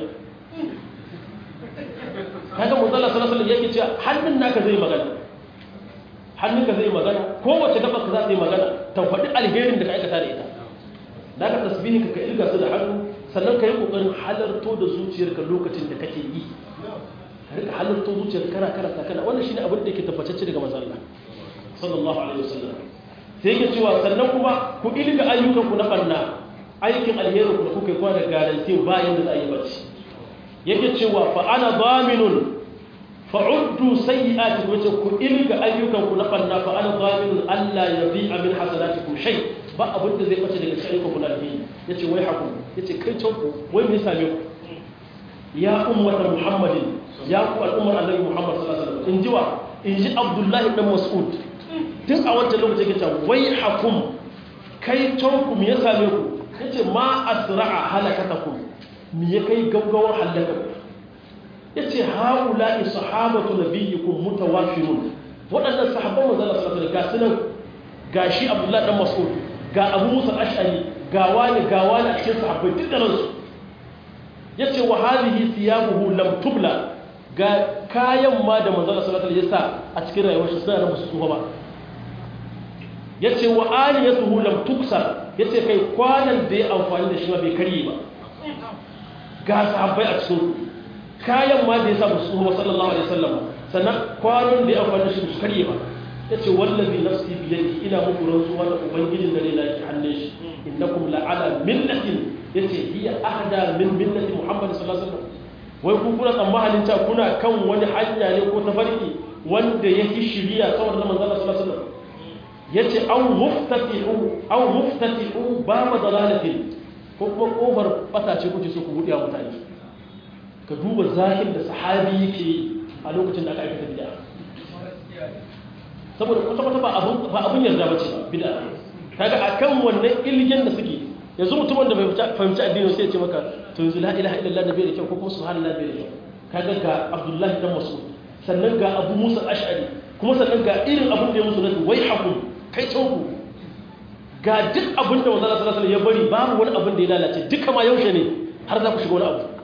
kaga manzo Allah sallallahu alaihi wasallam yake cewa hannun naka zai magana hannunka zai magana kowace gaba ka za ta yi magana ta faɗi alherin da ka aikata da ita da ka tasbihin ka ilga su da hannu sannan ka yi ƙoƙarin halarto da zuciyarka lokacin da kake yi ka rika halarto zuciyar kana karanta kana wannan shine abin da yake tabbatacce daga manzon Allah sallallahu alaihi wasallam sai yake cewa sannan kuma ku ilga ayyukan ku na banna aikin alheri ku da kuka yi kwa da garanti bayan da za a yi bacci yake cewa fa ana daminun fa'uddu sayyi'atikum wace ku ilga ayyukan ku na banna fa ana zaminun Allah ya bi amin hasanatikum shay ba abin da zai bace daga cikin ayyukan ku na alheri yace wai hakum yace kai can ku wai me same ku ya ummata muhammadin ya ku al'ummar annabi muhammad sallallahu alaihi wasallam inji wa inji abdullahi dan mas'ud tun a wancan lokacin yake cewa wai hakum kai can ku me ya same ku yace ma asra'a halakatakum me ya kai gaggawar halaka yace haula'i sahabatu nabiyyikum mutawafirun waɗannan sahabban manzon Allah sallallahu alaihi wasallam gashi abdullahi dan mas'ud ga abu musa ash'ari ga wani ga wani a cikin sahabbai duk da ransu ya ce wa halihi siyamuhu lam tubla ga kayan ma da manzala salatar ya sa a cikin rayuwar shi suna da musu tsufa ba ya ce wa aliyatuhu lam tuksa ya ce kai kwanan da ya amfani da shi ma bai karye ba ga sahabbai a cikin kayan ma da ya sa musu tsufa sallallahu alaihi wasallam sannan kwanan da ya amfani da shi musu karye ba ya ce wallazi nafsi biyadi ina muku rantsuwa da ubangijin da ne na ki hannun shi innakum la'ala millatin yace hiya ahda min millati muhammad sallallahu alaihi wasallam wai ku kuna tsammanin cewa kuna kan wani hanya ne ko tafarki wanda yake shiriya kawai da manzon sallallahu alaihi wasallam yace aw muftatihu aw muftatihu baba dalalatin ko kuma kofar bata ce kuke so ku buɗe mutane ka duba zahir da sahabi yake a lokacin da aka aikata bid'a saboda kwata-kwata ba abin yarda ba ce ba bida kaga a kan wannan ilgen da suke yanzu mutumin da bai fahimci addini sai ya ce maka to yanzu la ilaha illallah da bai da kyau ko kuma subhanallah bai da kyau kaga ga abdullahi dan mas'ud sannan ga abu musa ash'ari kuma sannan ga irin abin da ya musu nasu wai hakum kai tauku ga duk abin da manzo sallallahu alaihi ya bari babu wani abin da ya lalace duka ma yaushe ne har za ku shiga wani abu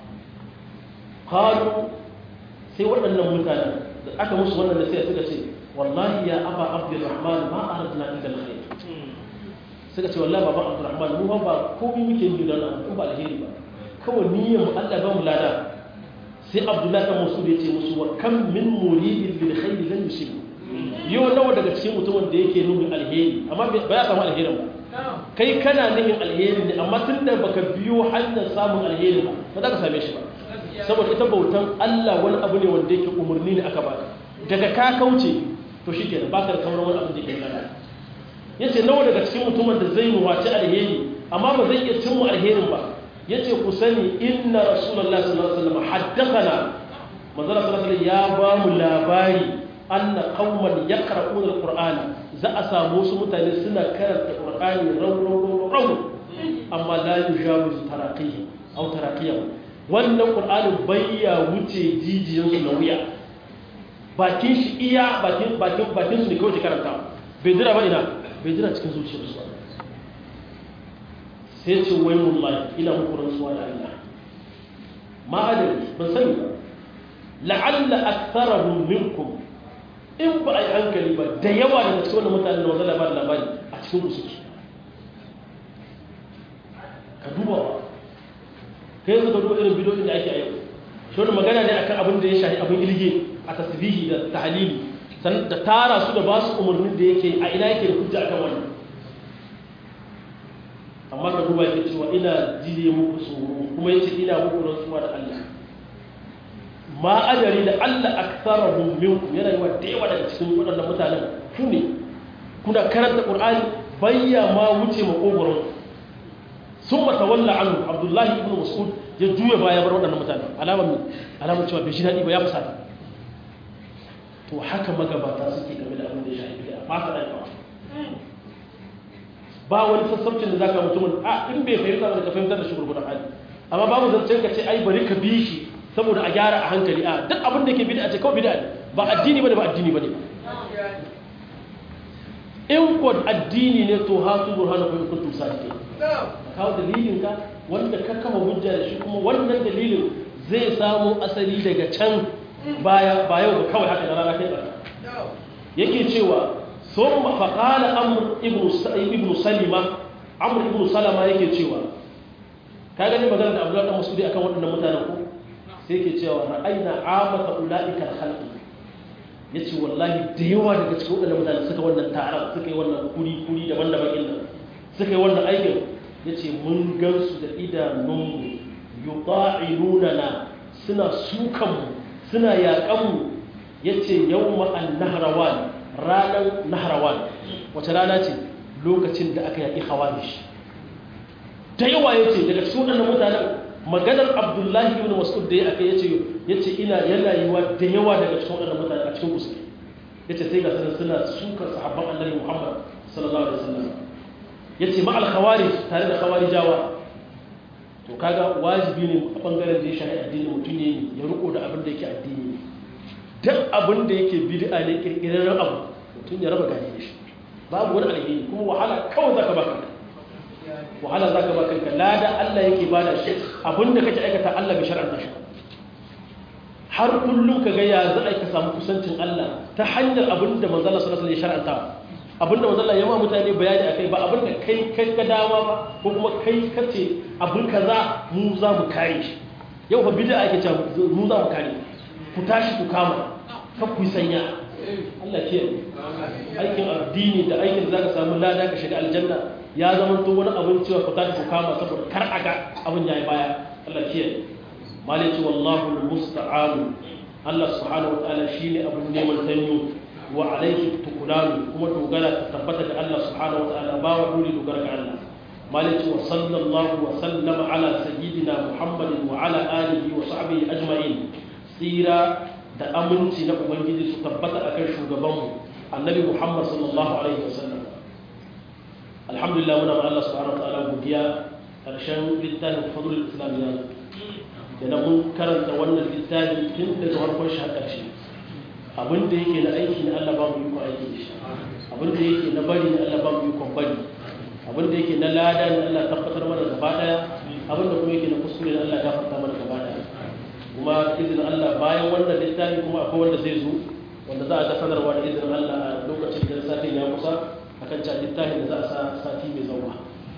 qalu sai waɗannan mutanen da aka musu wannan da sai suka ce wallahi ya aba abdurrahman ma aradna illa alkhair suka ce wallahi baba abdurrahman mu ba komai muke yi don an ba alheri ba kawai niyyar mu Allah ba mu lada sai abdullahi dan masud ya ce musu wa kam min muridin lil khair lan yusib yau nawa daga cikin mutumin da yake nufin alheri amma ba ya samu alherin ba kai kana nufin alheri ne amma tunda baka biyo hanyar samun alheri ba ba za ka same shi ba saboda ita bautan Allah wani abu ne wanda yake umarni ne aka baka daga ka kauce to shi kenan baka da sauran wani abu da ke nana ya ce nawa daga cikin mutumin da zai muwaci alheri amma ba zai iya cimma alherin ba ya ce ku sani inna rasulallah sallallahu alaihi wasallam haddathana manzala sallallahu alaihi ya ba mu labari anna qauman yaqra'una alqur'ana za a samu wasu mutane suna karanta qur'ani raw raw raw amma la yujawizu taraqihi aw taraqiyah wannan qur'anin bayya wuce jijiyansu na wuya bakin shi iya bakin bakin bakin su ne kawai karanta bai jira ba ina bai jira cikin zuciyar su sai ce wai mullahi ina muku rantsuwa da Allah ma adari ban sani ba la'alla aktharahum minkum in ba ai hankali ba da yawa daga cikin wannan mutanen da wanda labarin labari a cikin ku suke ka duba kai yanzu ka duba irin bidiyoyin da ake a yau shi wani magana ne akan abin da ya shahi abin ilge a tasbihi da tahlili san da tara su da ba su umarnin da yake a ina yake da hujja akan wannan amma ka duba yake cewa ina jiye muku tsoro kuma yace ina muku rantsuwa da Allah ma adari da Allah aktharuhum minkum yana yi wa da yawa daga cikin waɗannan mutanen ku ne kuna karanta Qur'ani bayya ma wuce makogoron sun mata walla anu abdullahi ibn mas'ud ya juya baya bar waɗannan mutane alamar ne alamar cewa bai shi daɗi ba ya fusata to haka magabata suke game da abin da ya shafi da ba ta ɗaya ba wani sassaucin da zaka mutumin a in bai fahimta ba ka fahimtar da shi gurgudan hali amma babu zancen ka ce ai bari ka bi shi saboda a gyara a hankali a duk abin da ke bid'a ce kawai bid'a ne ba addini bane ba addini bane in ko addini ne to hatu burhanakum in kuntum sadiqin kawo dalilinka wanda ka kama hujja da shi kuma wannan dalilin zai samu asali daga can baya ba yau ba kawai haka da rana kai ba yake cewa sun faƙala amur ibn salima amur ibn salama yake cewa ka gani magana da abdullahi dan masudi akan waɗannan mutanen ko sai yake cewa ra'ayna amata ulaika khalqi yace wallahi da yawa daga cikin waɗannan mutanen suka wannan taron suka yi wannan kuri kuri daban-daban inda suka yi wannan aikin ya ce mun gansu da idanunmu yuqa'iluna na suna sukanmu suna yaƙanmu ya ce yau ma'an naharawan ranar naharawan wace rana ce lokacin da aka yaƙi hawarish ta yawa ya ce daga cikin waɗannan mutanen maganar abdullahi ibn mas'ud da ya aka yace yace ina yana yiwa da yawa daga cikin waɗannan mutane a cikin kusa yace sai ga sanin suna sukar sahabban annabi Muhammad sallallahu alaihi wasallam yace ma al khawarij tare da khawarijawa to kaga wajibi ne a bangaren da ya shahi addini mutum ne ya riko da abin da yake addini duk abin da yake bid'a ne kirkirarren abu mutum ya raba gani da shi babu wani alheri kuma wahala kawai zaka baka wahala za ka baka lada Allah yake ba da shi abinda kake aikata Allah bai shar'anta shi har kullum ka ga ya za a ka samu kusancin Allah ta hanyar abinda manzala sallallahu alaihi wasallam ya shar'anta abinda manzala ya ma mutane bayani akai ba abinda kai kai ka dama ba ko kuma kai kace abin kaza mu za mu kare shi yau fa bid'a ake cewa mu za mu kare ku tashi ku kama ka ku sanya Allah ke aikin addini da aikin da zaka samu lada ka shiga aljanna ya zama to wani abin cewa ku tashi ku kama saboda kar aga abin yayi baya Allah ke malaki wallahu almusta'an Allah subhanahu wataala shine abin neman tanyo wa alayhi tukulanu kuma dogara ta tabbata ga Allah subhanahu wataala ba wa dole dogara ga Allah malaki wa sallallahu wa sallama ala sayyidina muhammadin wa ala alihi wa sahbihi ajma'in tsira da aminci na ubangiji su tabbata akan shugabanmu annabi muhammad sallallahu alaihi wasallam alhamdulillah muna ma Allah subhanahu wataala godiya karshen littafin fadlul islam ya da na mun karanta wannan littafi tun daga farkon shi har ƙarshe abin da yake na aiki na Allah ba mu yi aiki da shi abin da yake na bari na Allah ba mu yi bari abin da yake na lada na Allah tabbatar mana gaba daya abin da kuma yake na kuskure na Allah gafarta mana gaba daya kuma izinin Allah bayan wannan littafi kuma akwai wanda zai zo wanda za a ga sanarwa da izinin Allah a lokacin da satin ya kusa akan can littafin da za a sa sati mai zauwa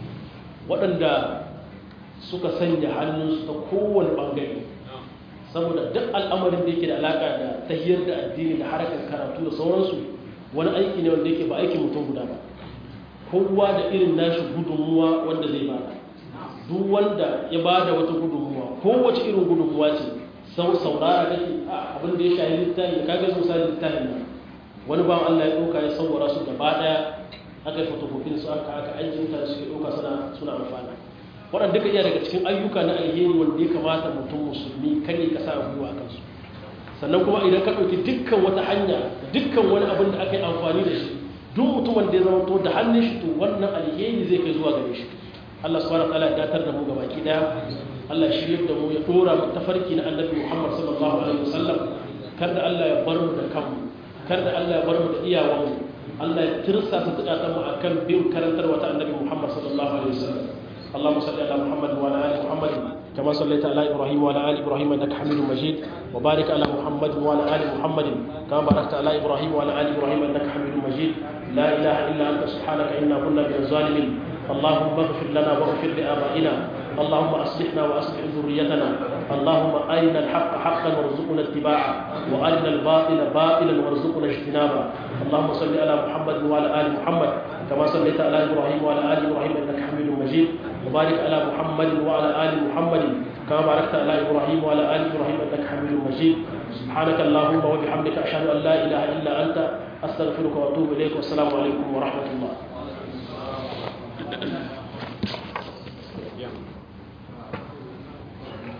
waɗanda suka sanya hannunsu ta kowane ɓangare saboda duk al'amarin da yake da alaƙa da tahiyar da addini da harkar karatu da sauransu wani aiki ne wanda yake ba aikin mutum guda ba kowa da irin nashi gudunmuwa wanda zai bada duk wanda ya bada wata gudunmuwa kowace irin gudunmuwa ce sau saurara kake abin da ya shahi littafi da kaga misali littafin nan wani bawan Allah ya ɗauka ya saurara su gaba ɗaya aka yi fotokofin su aka aka aiki mutane suke ɗauka suna suna amfana waɗanda duka iya daga cikin ayyuka na alheri wanda ya kamata mutum musulmi kan yi kasa gwiwa a kansu sannan kuma idan ka ɗauki dukkan wata hanya dukkan wani abin da aka yi amfani da shi duk mutumin da ya zama to da hannun shi to wannan alheri zai kai zuwa gare shi Allah subhanahu wataala ya datar da mu ga baki daya Allah shirye da mu ya dora mu tafarki na Annabi Muhammad sallallahu alaihi wasallam kada Allah ya bar mu da kanmu kada Allah ya bar mu da iyawanmu Allah ya tirsa ta tsaka mu akan bin karantarwa ta Annabi Muhammad sallallahu alaihi wasallam اللهم صل على محمد وعلى ال محمد كما صليت على ابراهيم وعلى ال ابراهيم انك حميد مجيد وبارك على محمد وعلى ال محمد كما باركت على ابراهيم وعلى ال ابراهيم انك حميد مجيد لا اله الا انت سبحانك انا كنا من الظالمين اللهم اغفر لنا واغفر لابائنا اللهم اصلحنا واصلح ذريتنا اللهم ارنا الحق حقا وارزقنا اتباعه وارنا الباطل باطلا وارزقنا اجتنابه اللهم صل على محمد وعلى ال محمد كما صليت على ابراهيم وعلى ال ابراهيم انك حميد مجيد وبارك على محمد وعلى ال محمد كما باركت على ابراهيم وعلى ال ابراهيم انك حميد مجيد سبحانك اللهم وبحمدك اشهد ان لا اله الا انت استغفرك واتوب اليك والسلام عليكم ورحمه الله